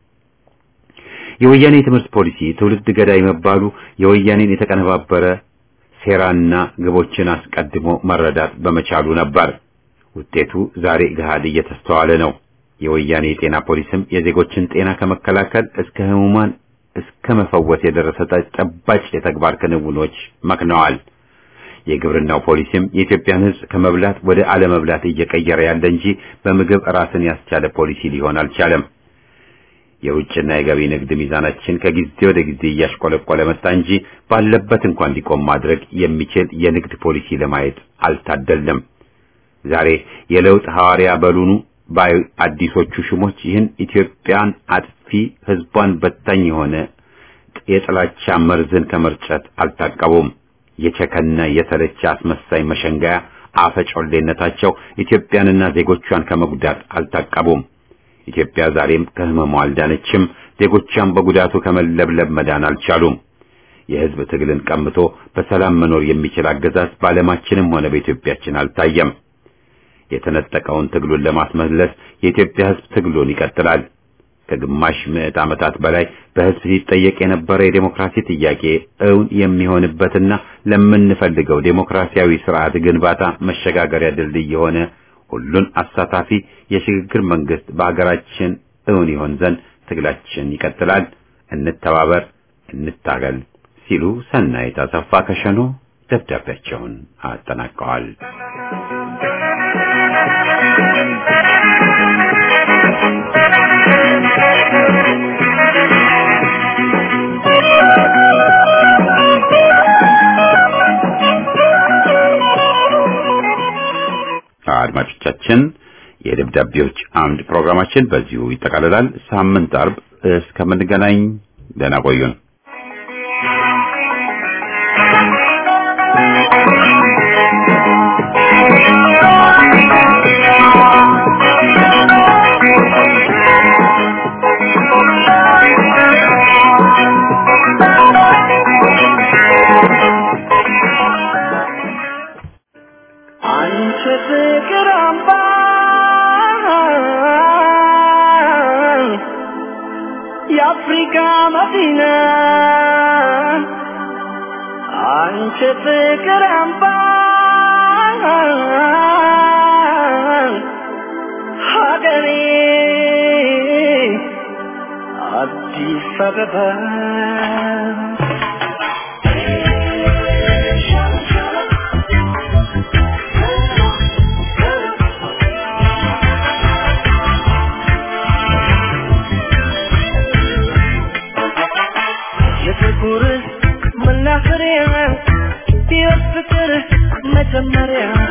የወያኔ ትምህርት ፖሊሲ ትውልድ ገዳይ መባሉ የወያኔን የተቀነባበረ ሴራና ግቦችን አስቀድሞ መረዳት በመቻሉ ነበር። ውጤቱ ዛሬ ገሃድ እየተስተዋለ ነው። የወያኔ የጤና ፖሊስም የዜጎችን ጤና ከመከላከል እስከ ህሙማን እስከ መፈወስ የደረሰ ተጨባጭ የተግባር ክንውኖች መክነዋል። የግብርናው ፖሊሲም የኢትዮጵያን ህዝብ ከመብላት ወደ አለመብላት እየቀየረ ያለ እንጂ በምግብ ራስን ያስቻለ ፖሊሲ ሊሆን አልቻለም። የውጭና የገቢ ንግድ ሚዛናችን ከጊዜ ወደ ጊዜ እያሽቆለቆለ መጣ እንጂ ባለበት እንኳን እንዲቆም ማድረግ የሚችል የንግድ ፖሊሲ ለማየት አልታደለም። ዛሬ የለውጥ ሐዋርያ በሉኑ ባይ አዲሶቹ ሹሞች ይህን ኢትዮጵያን አጥፊ ህዝቧን በታኝ የሆነ የጥላቻ መርዝን ከመርጨት አልታቀቡም። የቸከነ የተለቸ አስመሳይ መሸንጋያ አፈጮሌነታቸው ኢትዮጵያንና ዜጎቿን ከመጉዳት አልታቀቡም። ኢትዮጵያ ዛሬም ከህመሟ አልዳነችም። ዜጎቿን በጉዳቱ ከመለብለብ መዳን አልቻሉም። የህዝብ ትግልን ቀምቶ በሰላም መኖር የሚችል አገዛዝ በዓለማችንም ሆነ በኢትዮጵያችን አልታየም። የተነጠቀውን ትግሉን ለማስመለስ የኢትዮጵያ ህዝብ ትግሉን ይቀጥላል። ከግማሽ ምዕት ዓመታት በላይ በህዝብ ሲጠየቅ የነበረ የዴሞክራሲ ጥያቄ እውን የሚሆንበትና ለምንፈልገው ዴሞክራሲያዊ ስርዓት ግንባታ መሸጋገሪያ ድልድይ የሆነ ሁሉን አሳታፊ የሽግግር መንግስት በሀገራችን እውን ይሆን ዘንድ ትግላችን ይቀጥላል። እንተባበር፣ እንታገል ሲሉ ሰናይት አሰፋ ከሸኖ ደብዳቤያቸውን አጠናቀዋል። አድማጮቻችን የደብዳቤዎች አምድ ፕሮግራማችን በዚሁ ይጠቃልላል። ሳምንት አርብ እስከምንገናኝ ደህና ቆዩን። አንቺ ፍቅር አምባ የአፍሪካ መዲና አንቺ ፍቅር አምባ ሀገሬ አዲስ አበባ የፍቅር መናኸሪያ የፍቅር መጀመሪያ